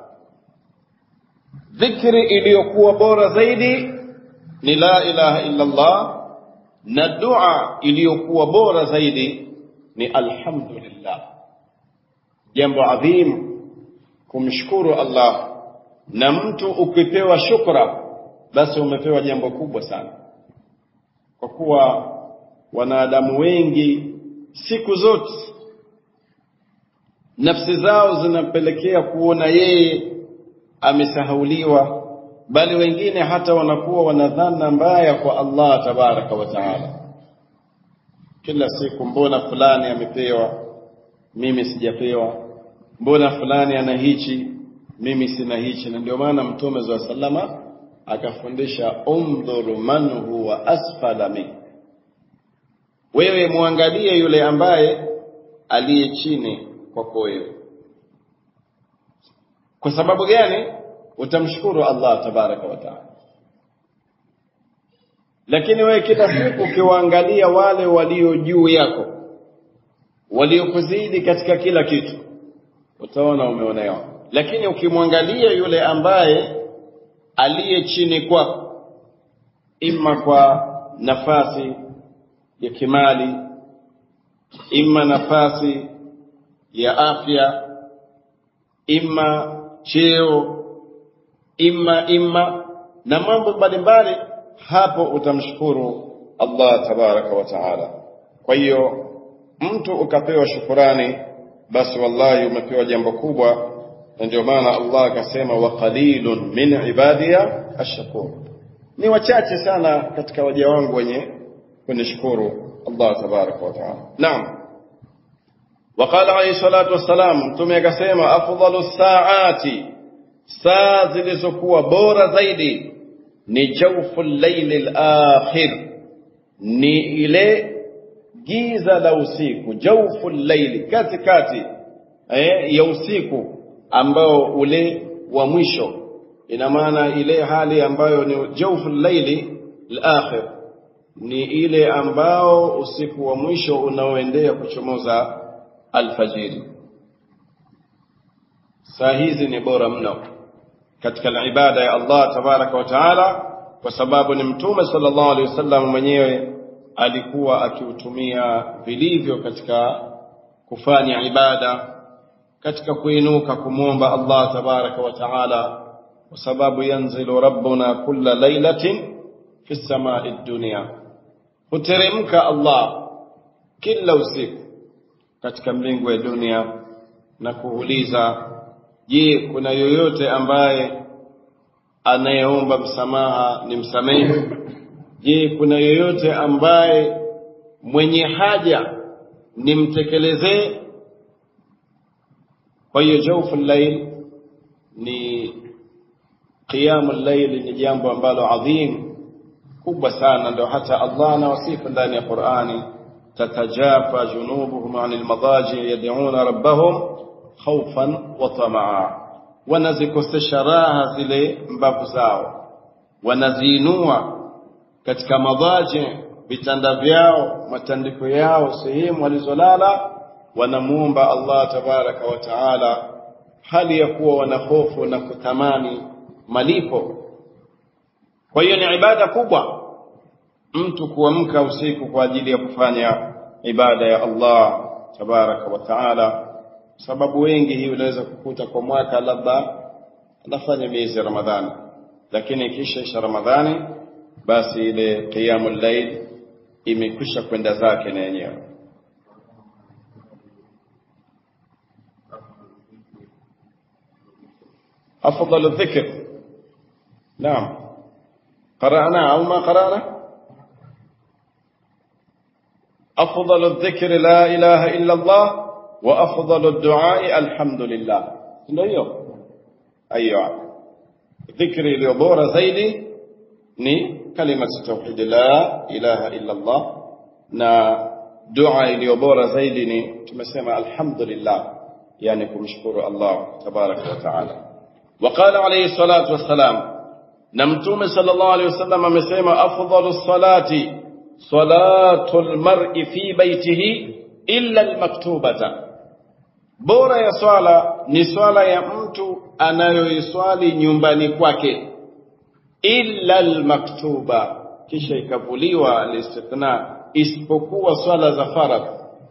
Speaker 1: dhikri iliyokuwa bora zaidi ni la ilaha illa Allah na dua iliyokuwa bora zaidi ni alhamdulillah jambo adhim kumshukuru Allah na mtu ukipewa shukra basi umepewa jambo kubwa sana kwa kuwa wanadamu wengi siku zote nafsi zao zinapelekea kuona yeye amesahauliwa bali wengine hata wanakuwa wanadhana mbaya kwa Allah tabaraka wa taala kila siku mbona fulani amepewa mimi sijapewa mbona fulani ana hichi mimi sina hichi na ndio maana mtume za salama akafundisha umdhuru man huwa asfala min wewe muangalie yule ambaye aliye chini kwako wewe kwa sababu gani utamshukuru Allah tabaraka wa taala lakini wewe kila siku ukiwaangalia wale walio juu yako waliokuzidi katika kila kitu utaona umeonewa lakini ukimwangalia yule ambaye aliye chini kwako imma kwa nafasi ya kimali imma nafasi ya afya imma cheo imma imma na mambo mbalimbali hapo utamshukuru Allah tabaraka wa taala kwa hiyo mtu ukapewa shukurani basi wallahi umepewa jambo kubwa na ndio maana Allah akasema wa qalilun min ibadiya ashkur ni wachache sana katika waja wangu wenye kunishukuru Allah tabaraka wa taala naam وقال عليه الصلاة والسلام ثم يكسيما أفضل الساعات saa zilizokuwa bora zaidi ni jawfu llaili lakhir ni ile giza la usiku jawfu llaili katikati eh, ya usiku ambao ule wa mwisho ina maana ile hali ambayo ni jawfu llaili lakhir ni ile ambao usiku wa mwisho unaoendea kuchomoza alfajiri saa hizi ni bora mno katika ibada ya Allah tabaraka wa taala kwa sababu ni mtume sallallahu alaihi wasallam mwenyewe alikuwa akiutumia vilivyo katika kufanya ibada katika kuinuka kumwomba Allah tabaraka wa taala kwa sababu yanzilu rabbuna kulla lailatin fi samai dunya huteremka Allah kila usiku katika mbingu ya dunia na kuuliza je kuna yoyote ambaye anayeomba msamaha ni msamehe je kuna yoyote ambaye mwenye haja nimtekelezee kwa hiyo jaufu llail ni qiyamu llail ni jambo ambalo adhim kubwa sana ndio hata Allah anawasifu ndani ya Qur'ani tatajafa junubuhum anil madaji yad'una rabbahum khawfan wa tamaa wanazikosesha raha zile mbavu zao wanaziinua katika madaji vitanda vyao matandiko yao sehemu walizolala wanamuomba Allah tabaraka wa taala hali ya kuwa wana hofu na kutamani malipo kwa hiyo ni ibada kubwa mtu kuamka usiku kwa ajili ya kufanya ibada ya Allah tabaraka wa taala sababu wengi hii unaweza kukuta kwa mwaka labda anafanya miezi ya Ramadhani lakini kisha isha Ramadhani basi ile qiyamul layl imekwisha kwenda zake na yenyewe أفضل الذكر نعم قرأنا أو ما قرأنا أفضل الذكر لا إله إلا الله وأفضل الدعاء الحمد لله ndio ايوه ذكر iliyobora zaidi ni kalima tauhid la ilaha illa Allah na dua iliyobora zaidi ni tumesema alhamdulillah yani kumshukuru Allah tabaraka wa taala وقال عليه الصلاة والسلام نمتوم صلى الله عليه وسلم amesema أفضل الصلاة صلاة المرء في بيته إلا المكتوبة bora ya swala ni swala ya mtu anayoiswali nyumbani kwake illa almaktuba kisha ikavuliwa alistithna isipokuwa swala za faradh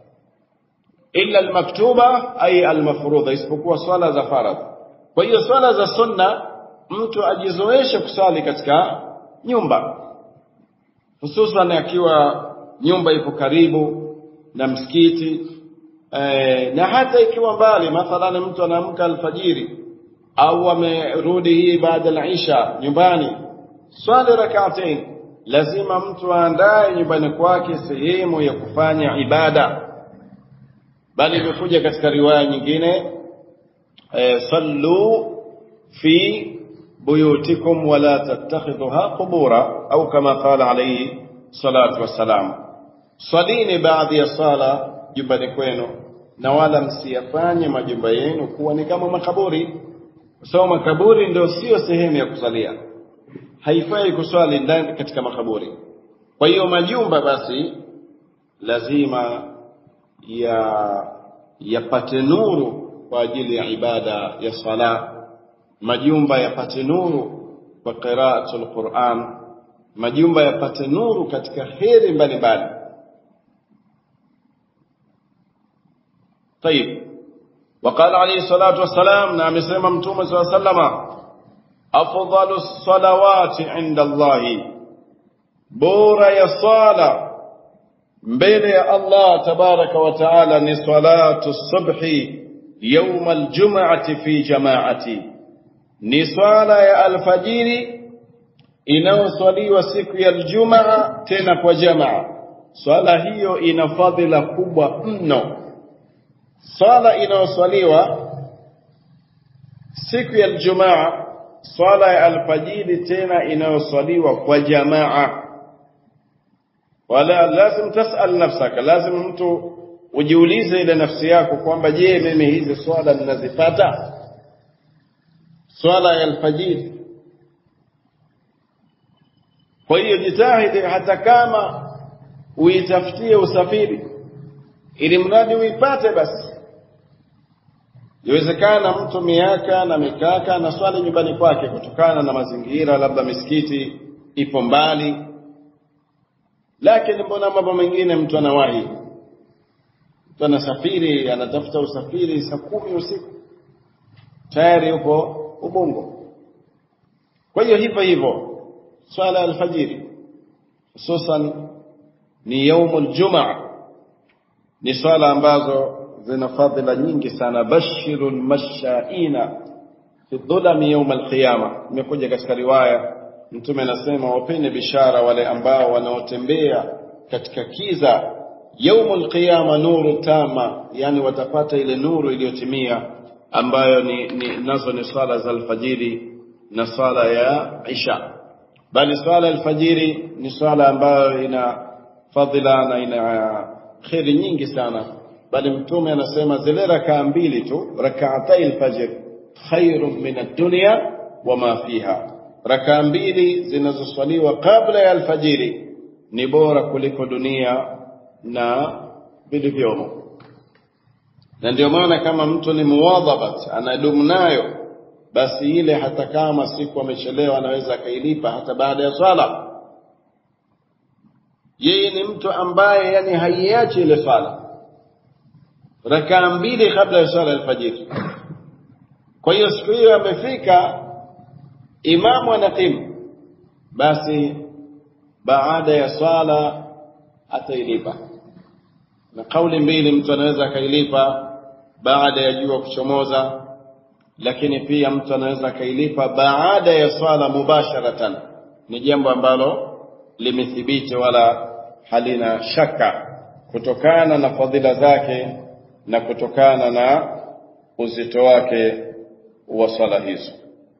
Speaker 1: illa almaktuba ay almafrudha isipokuwa swala za faradh kwa hiyo swala za sunna mtu ajizoeshe kuswali katika nyumba hususan akiwa nyumba ipo karibu na msikiti e, na hata ikiwa mbali mathalan mtu anaamka alfajiri au amerudi hii baada ya isha nyumbani swali rak'atain lazima mtu aandae nyumbani kwake sehemu ya kufanya ibada bali imekuja katika riwaya nyingine e, sallu fi buyutikum wala tattakhidhuha qubura au kama qala alayhi salatu wassalam swalini baadhi ya sala jumbani kwenu na wala msiyafanye majumba yenu kuwa ni kama makaburi kwa sababu makaburi ndio sio sehemu ya kusalia haifai kuswali ndani katika makaburi kwa hiyo majumba basi lazima ya yapate nuru kwa ajili ya ibada ya sala majumba yapate nuru kwa qiraatul Qur'an majumba yapate nuru katika heri mbalimbali طيب وقال عليه الصلاة والسلام نعم سيما متوم صلى الله عليه وسلم أفضل الصلوات عند الله بورا يصالة mbele ya Allah tabaraka wa taala ni salatu subhi يوم الجمعة في جماعة ni swala ya alfajiri inayoswaliwa siku ya Ijumaa tena kwa jamaa. Swala hiyo ina fadhila kubwa mno. Swala inayoswaliwa siku ya Ijumaa, swala ya alfajiri tena inayoswaliwa kwa jamaa. Wala lazim tasal nafsaka, lazim mtu ujiulize ile nafsi yako kwamba je, mimi hizi swala ninazipata? Swala ya alfajiri kwa hiyo jitahidi hata kama uitafutie usafiri ili mradi uipate basi Iwezekana mtu miaka na mikaka na swali nyumbani kwake kutokana na mazingira, labda misikiti ipo mbali, lakini mbona mambo mengine mtu anawahi, mtu anasafiri, anatafuta usafiri saa kumi usiku tayari yupo Ubungo. Kwa hiyo hivyo hivyo swala ya alfajiri hususan ni yaumul jumaa, ni swala ambazo zina fadhila nyingi sana. bashiru lmashaina fi dhulami yauma alqiyama, imekuja katika riwaya Mtume anasema wapeni bishara wale ambao wanaotembea katika kiza yaumul qiyama, nuru tama, yani watapata ile nuru iliyotimia ambayo ni, ni nazo ni swala za alfajiri na swala ya isha bali swala ya alfajiri ni swala ambayo ina fadhila na ina kheri nyingi sana bali mtume anasema zile rakaa mbili tu rakaatai alfajr khairun min ad-dunya wama fiha rakaa mbili zinazoswaliwa kabla ya alfajiri ni bora kuliko dunia na vilivyomo na ndio maana kama mtu ni muwadhabat anadumu nayo basi ile hata kama siku amechelewa anaweza akailipa hata baada ya swala yeye ni mtu ambaye yani haiachi ile swala rakaa mbili kabla ya swala alfajiri kwa hiyo siku hiyo amefika imamu anakimu basi baada ya swala atailipa na kauli mbili mtu anaweza akailipa baada ya jua kuchomoza lakini pia mtu anaweza akailipa baada ya swala mubasharatan ni jambo ambalo limethibiti wala halina shaka kutokana na fadhila zake na kutokana na uzito wake wa swala hizo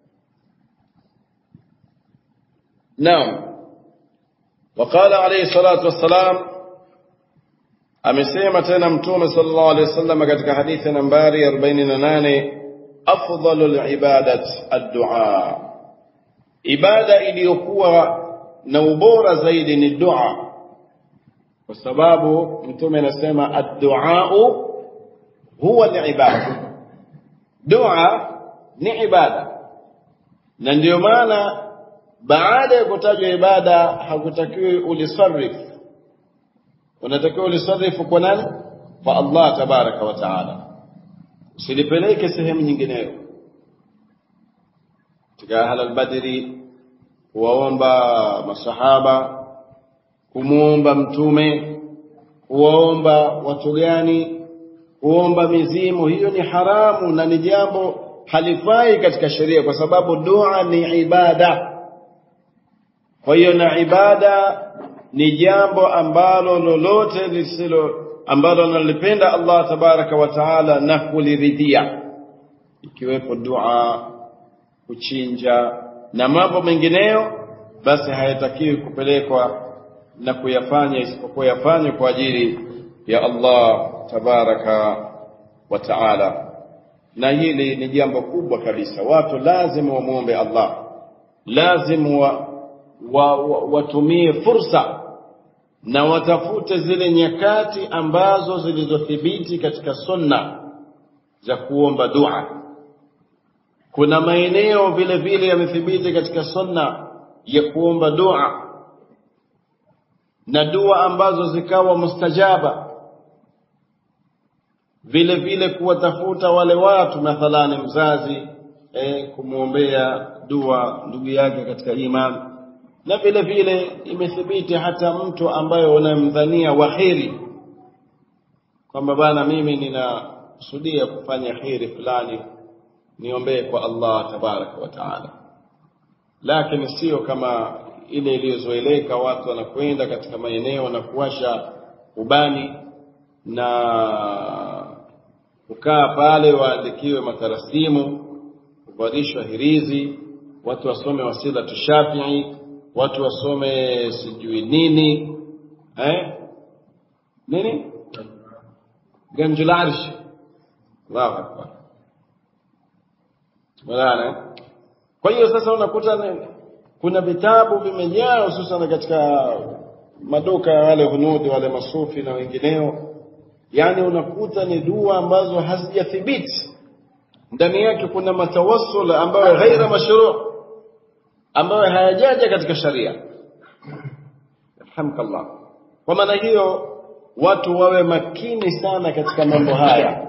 Speaker 1: naam وقال عليه الصلاة والسلام amesema tena mtume sallallahu alaihi wasallam katika hadithi nambari 48 afdalul ibadat ad-du'a ibada iliyokuwa na ubora zaidi ni dua kwa sababu mtume anasema ad-du'a huwa al-ibada dua ni ibada na ndio maana baada ya kutajwa ibada hakutakiwi ulisarif unatakiwa ulisarifu kwa nani kwa Allah tabaraka wa taala usilipeleke sehemu nyingineyo katika ahla albadri kuwaomba masahaba kumwomba mtume kuwaomba watu gani kuomba mizimu hiyo ni haramu na ni jambo halifai katika sheria kwa sababu dua ni ibada kwa hiyo na ibada ni jambo ambalo lolote lisilo ambalo analipenda Allah tabaraka wa taala na kuliridhia ikiwepo dua kuchinja na mambo mengineyo basi hayatakiwi kupelekwa na kuyafanya isipokuwa yafanywe kwa ajili ya Allah tabaraka wa taala na hili ni jambo kubwa kabisa watu lazima wamwombe Allah lazima wa, wa, wa, watumie fursa na watafute zile nyakati ambazo zilizothibiti katika sunna za kuomba dua. Kuna maeneo vile vile yamethibiti katika sunna ya kuomba dua na dua ambazo zikawa mustajaba. Vile vile kuwatafuta wale watu, mathalani mzazi eh, kumwombea dua ndugu yake katika imani
Speaker 2: na vile vile imethibiti hata mtu ambaye unamdhania waheri kwamba bana mimi ninakusudia kufanya kheri fulani niombee kwa Allah tabaraka wa taala lakini sio kama ile iliyozoeleka watu wanakwenda katika maeneo na kuwasha ubani na kukaa pale waandikiwe matarasimu kuvalishwa hirizi watu wasome wasila tushafii watu wasome sijui nini eh? nini ganjul arsh Allahu akbar Mulana. Kwa hiyo sasa unakuta kuna vitabu vimejaa hususan katika maduka ya wale hunudi wale masufi na wengineo, yaani unakuta ni dua ambazo hazijathibiti ndani yake kuna matawassul ambayo ghaira mashru ambayo hayajaja katika sharia. Alhamdulillah. Kwa maana hiyo watu wawe makini sana katika mambo haya,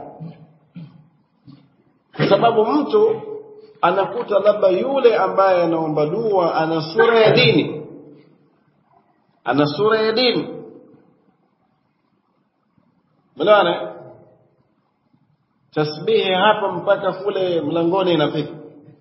Speaker 2: kwa sababu mtu anakuta labda yule ambaye anaomba dua ana sura ya dini, ana sura ya dini, mnaona tasbihi hapa mpaka kule mlangoni inafika.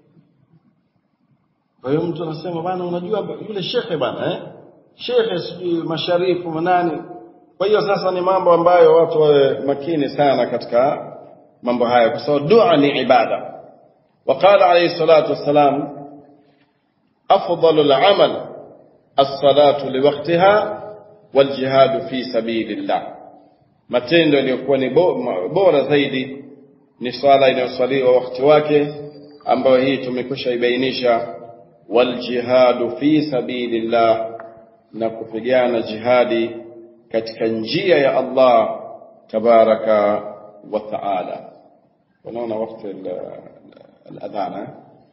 Speaker 2: Kwa hiyo mtu anasema bana, unajua yule shekhe bana, eh? Shekhe sijui masharifu manani. Kwa hiyo sasa ni mambo ambayo watu wawe makini sana katika mambo haya, kwa sababu dua ni ibada. وقال عليه الصلاة والسلام أفضل العمل الصلاة لوقتها والجهاد في سبيل الله matendo yaliyokuwa ni bora zaidi ni swala inayoswaliwa wakati wake ambayo hii tumekwisha ibainisha waljihadu fi sabilillah na kupigana jihadi katika njia ya Allah tabaraka wa taala unaona wakati الأذان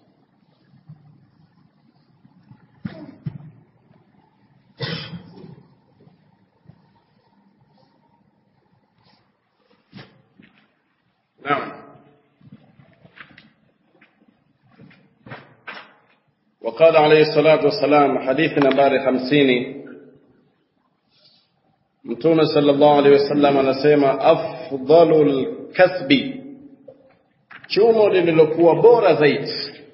Speaker 2: نعم وقال عليه الصلاة والسلام حديث نمبر خمسين متون صلى الله عليه وسلم anasema أفضل الكسب chumo lililokuwa bora zaidi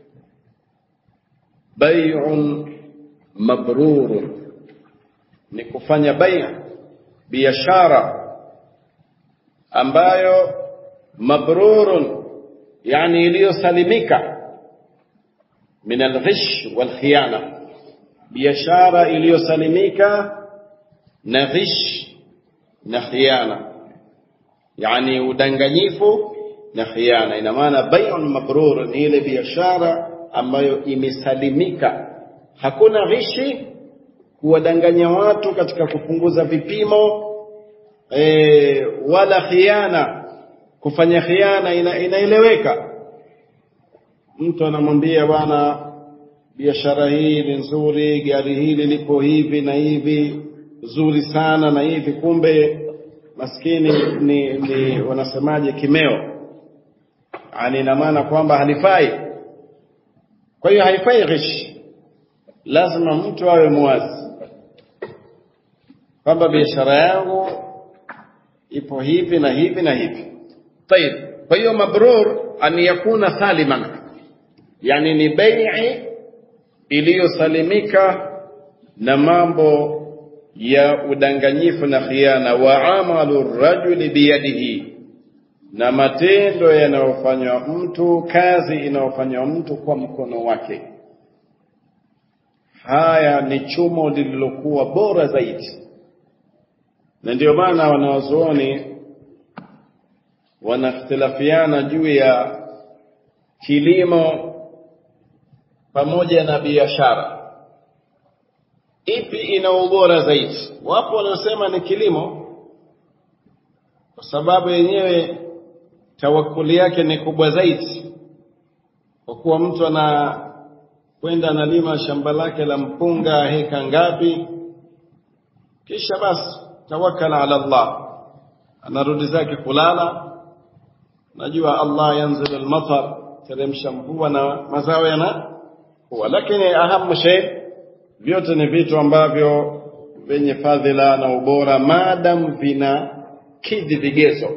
Speaker 2: bai'un mabrurun ni kufanya bai' biashara ambayo mabrurun yani iliyosalimika min alghish walkhiyana biashara iliyosalimika na ghish na khiyana yani udanganyifu na khiana. Ina maana bai'un mabrur ni ile biashara ambayo imesalimika, hakuna ghishi, kuwadanganya watu katika kupunguza vipimo e, wala khiana, kufanya khiana ina, inaeleweka. Mtu anamwambia bwana, biashara hii ni nzuri, gari hili lipo hivi na hivi, zuri sana na hivi, kumbe maskini ni, ni wanasemaje, kimeo yani ina maana kwamba halifai. Kwa hiyo haifai ghish, lazima mtu awe muwazi kwamba biashara yangu ipo hivi na hivi na hivi. Tayib, kwa hiyo mabrur an yakuna saliman, yani ni bai'i iliyosalimika na mambo ya udanganyifu na khiana. Wa amalu rajuli biyadihi na matendo yanayofanywa mtu, kazi inayofanywa mtu kwa mkono wake. Haya ni chumo lililokuwa bora zaidi, na ndio maana wanawazuoni wanakhtilafiana juu ya kilimo pamoja na biashara, ipi ina ubora zaidi? Wapo wanaosema ni kilimo, kwa sababu yenyewe tawakuli yake ni kubwa zaidi, kwa kuwa mtu anakwenda analima shamba lake la mpunga heka ngapi, kisha basi tawakkala ala Allah, anarudi zake kulala. Najua Allah yanzilu almatar, teremsha mvua na mazao yanakuwa, lakini ahamu shay vyote ni vitu ambavyo vyenye fadhila na ubora maadam vina kidhi vigezo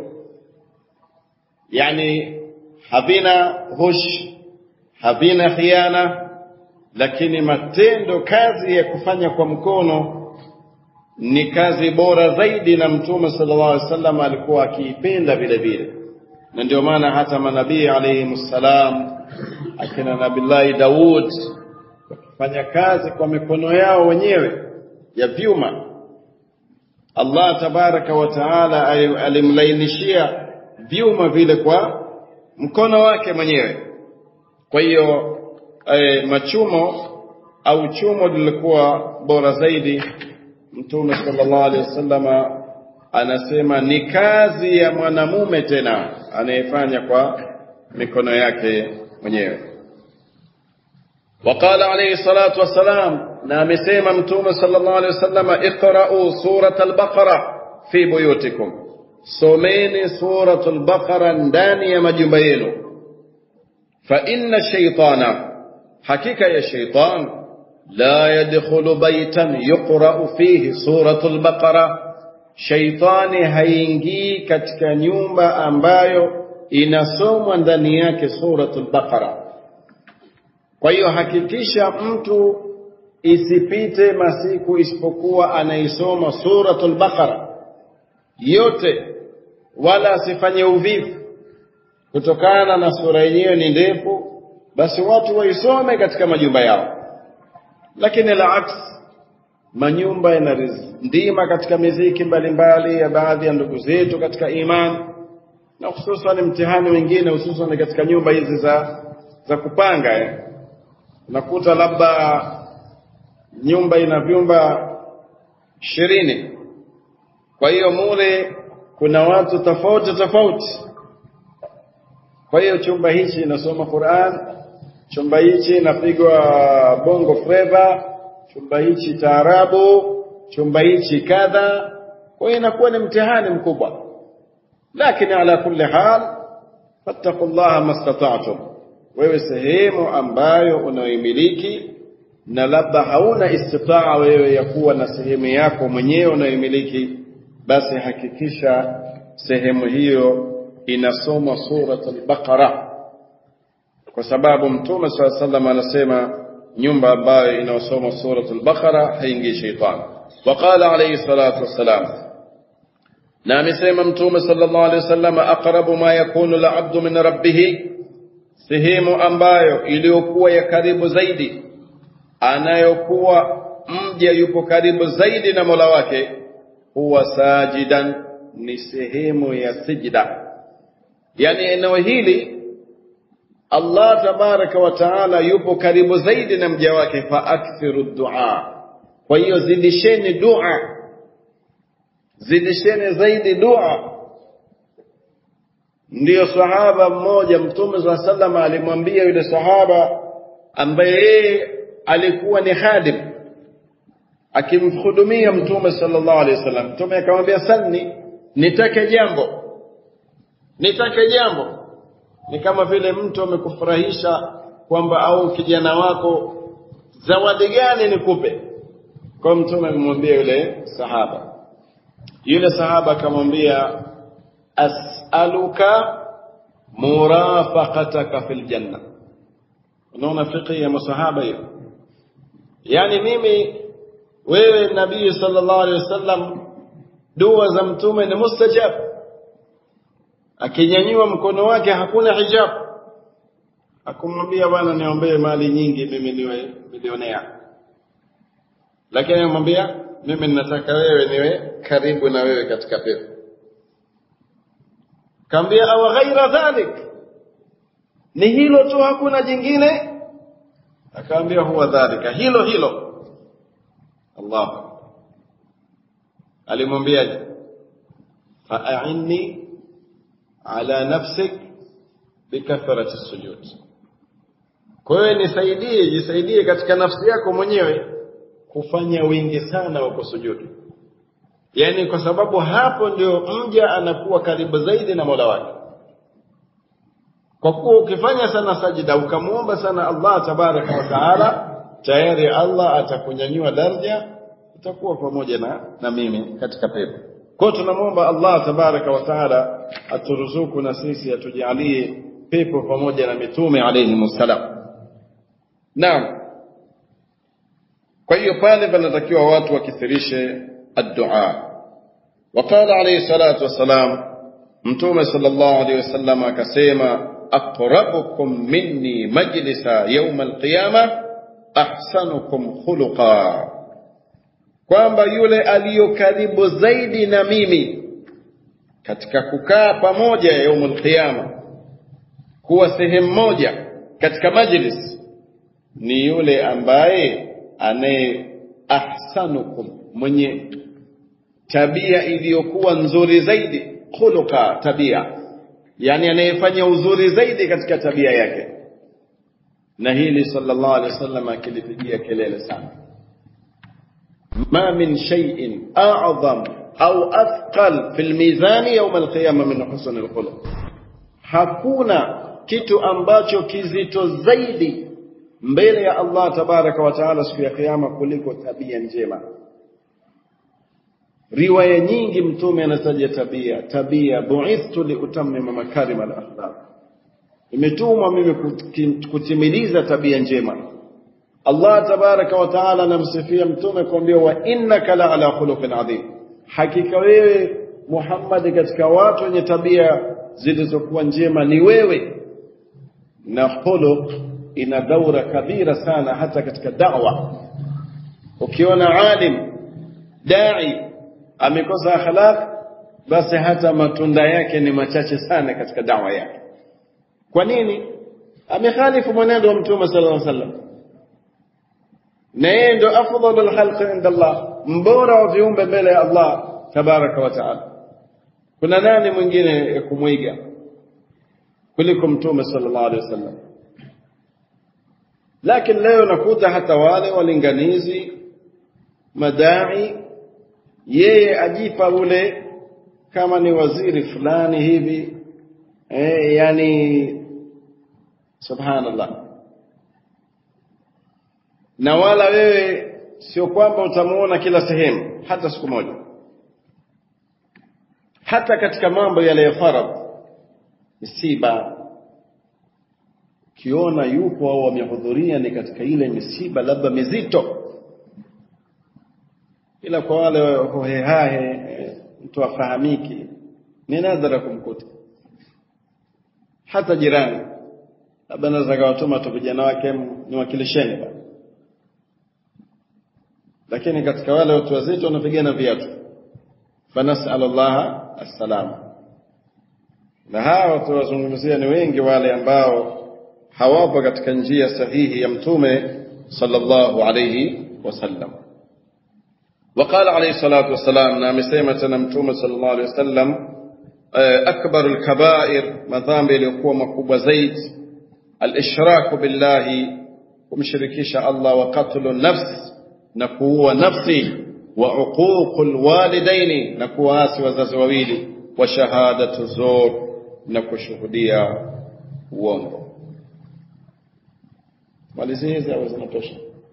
Speaker 2: yani havina hush havina khiana lakini matendo kazi ya kufanya kwa mkono ni kazi bora zaidi na mtume sallallahu alaihi wasallam alikuwa akiipenda vile vile na ndio maana hata manabii alayhi salam akina nabillahi Daud wakifanya kazi kwa mikono yao wenyewe ya vyuma Allah tabaraka wa taala alimlainishia vyuma vile kwa mkono wake mwenyewe kwa hiyo e, machumo au chumo lilikuwa bora zaidi mtume sallallahu alaihi wasallama anasema ni kazi ya mwanamume tena anayefanya kwa mikono yake mwenyewe وقال عليه الصلاة والسلام نامسيما متوم صلى الله عليه وسلم اقرأوا سورة البقرة في بيوتكم سومين سورة البقرة دانية مجبين فإن الشيطان حقيقة يا شيطان لا يدخل بيتا يقرأ فيه سورة البقرة shaitani haingii katika nyumba ambayo inasomwa ndani yake suratul baqara kwa hiyo hakikisha mtu isipite masiku isipokuwa anaisoma suratul baqara yote wala asifanye uvivu kutokana na sura yenyewe ni ndefu basi watu waisome katika majumba yao lakini la aksi manyumba yanarindima katika miziki mbalimbali ya baadhi ya ndugu zetu katika imani na hususan mtihani wengine hususan katika nyumba hizi za za kupanga eh. unakuta labda nyumba ina vyumba ishirini kwa hiyo mule kuna watu tofauti tofauti kwa hiyo chumba hichi inasoma Qur'an chumba hichi inapigwa bongo flava chumba hichi taarabu chumba hichi kadha kwa hiyo inakuwa ni mtihani mkubwa lakini ala kulli hal fattaqullaha mastata'tum wewe sehemu ambayo unayoimiliki na labda hauna istitaa wewe ya kuwa na sehemu yako mwenyewe unayoimiliki basi hakikisha sehemu hiyo inasoma suratul baqara kwa sababu mtume swalla sallam anasema nyumba ambayo inayosoma suratul baqara haingii shaitan waqala alayhi salatu wassalam na amesema mtume sallallahu alayhi wasallam aqrabu ma yakunu al-abdu min rabbih sehemu ambayo iliyokuwa ya karibu zaidi anayokuwa mja yupo karibu zaidi na Mola wake huwa sajidan ni sehemu ya sijda yani eneo hili Allah tabaraka wa taala yupo karibu zaidi na mja wake fa akthiru dua kwa hiyo zidisheni dua zidisheni zaidi dua ndiyo sahaba mmoja mtume saa sallam alimwambia yule sahaba ambaye yeye alikuwa ni khadim akimhudumia mtume sallallahu alaihi wasallam mtume akamwambia salni nitake jambo nitake jambo ni kama vile mtu amekufurahisha kwamba au kijana wako zawadi gani nikupe kwa mtume amemwambia yule sahaba yule sahaba akamwambia as'aluka murafaqataka fil janna unaona fiqhi ya masahaba hiyo yani mimi wewe nabii sallallahu alaihi wasallam dua za mtume ni mustajab akinyanyua mkono wake hakuna hijab akumwambia bwana niombee mali nyingi mimi niwe milionea lakini amwambia mimi ninataka wewe niwe karibu na wewe katika pepo kaambia aw ghaira dhalik ni hilo tu hakuna jingine akaambia huwa dhalika hilo hilo Allah alimwambiaje fa'inni ala nafsik bikathrati sujud kwa hiyo nisaidie jisaidie katika nafsi yako mwenyewe kufanya wingi sana wa kusujudu yani kwa sababu hapo ndio mja anakuwa karibu zaidi na Mola wake kwa kuwa ukifanya sana sajida ukamwomba sana Allah tabaraka wa taala tayari Allah atakunyanyua daraja utakuwa pamoja na, na mimi katika pepo kwa tunamwomba Allah tabaraka wa taala aturuzuku na sisi atujalie pepo pamoja na mitume alayhi salam naam kwa hiyo pale panatakiwa watu wakithirishe addua وقال عليه الصلاة والسلام متوم صلى الله عليه وسلم akasema أقربكم مني مجلسا يوم القيامة أحسنكم خلقا kwamba yule aliyo karibu zaidi na mimi katika kukaa pamoja yaumul qiyama kuwa sehemu moja katika majlis ni yule ambaye anaye ahsanukum mwenye tabia iliyokuwa nzuri zaidi khuluqa tabia yani anayefanya uzuri zaidi katika tabia yake na hili sallallahu alaihi wasallam akilipigia kelele sana ma min shay'in a'zam au athqal fil mizan yawm al-qiyamah min husn al-khuluq hakuna kitu ambacho kizito zaidi mbele ya Allah tabaraka wa taala siku ya kiyama kuliko tabia njema riwaya nyingi mtume anataja tabia tabia buithtu liutammima makarim al-akhlaq imetumwa mimi kutimiliza tabia njema Allah tabaraka wa taala anamsifia mtume kwambia wa innaka la ala khuluqin adhim hakika wewe Muhammad katika watu wenye tabia zilizokuwa njema ni wewe na khuluq ina daura kabira sana hata katika da'wa ukiona alim dai amekosa akhlaq basi hata matunda yake ni machache sana katika dawa yake kwa nini amekhalifu mwenendo wa mtume sallallahu alaihi wasallam na yeye ndo afdalul khalqi inda Allah mbora wa viumbe mbele ya Allah tabaraka wa taala kuna nani mwingine ya kumwiga kuliko mtume sallallahu alaihi wasallam lakini leo nakuta hata wale walinganizi madai yeye ajipa ule kama ni waziri fulani hivi eh, yani subhanallah na wala wewe sio kwamba utamuona kila sehemu hata siku moja hata katika mambo yale ya faradh misiba kiona yupo au wamehudhuria ni katika ile misiba labda mizito ila kwa wale hohehahe mtu afahamiki ni nadhara kumkuta hata jirani labda naweza kawatuma tu vijana wake niwakilisheni bana lakini katika wale watu wazito wanapigana viatu fanasal Allah assalama na hawa tuwazungumzia ni wengi wale ambao hawapo katika njia sahihi ya mtume sallallahu alayhi wasallam وقال عليه الصلاة والسلام نعم سيمة نمتوم صلى الله عليه وسلم أكبر الكبائر مذامب ليكون مكوب زيد الإشراك بالله ومشركيش الله وقتل النفس نكو نفسي وعقوق الوالدين نكو آسي وزازوويلي وشهادة الزور نكو شهودية uongo malizi hizi au zinatosha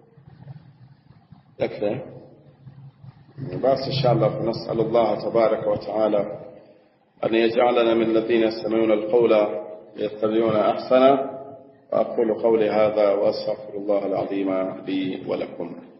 Speaker 2: yakfa بس إن شاء الله فنسأل الله تبارك وتعالى أن يجعلنا من الذين يستمعون القول يتبعون أحسنه وأقول قولي هذا وأستغفر الله العظيم لي ولكم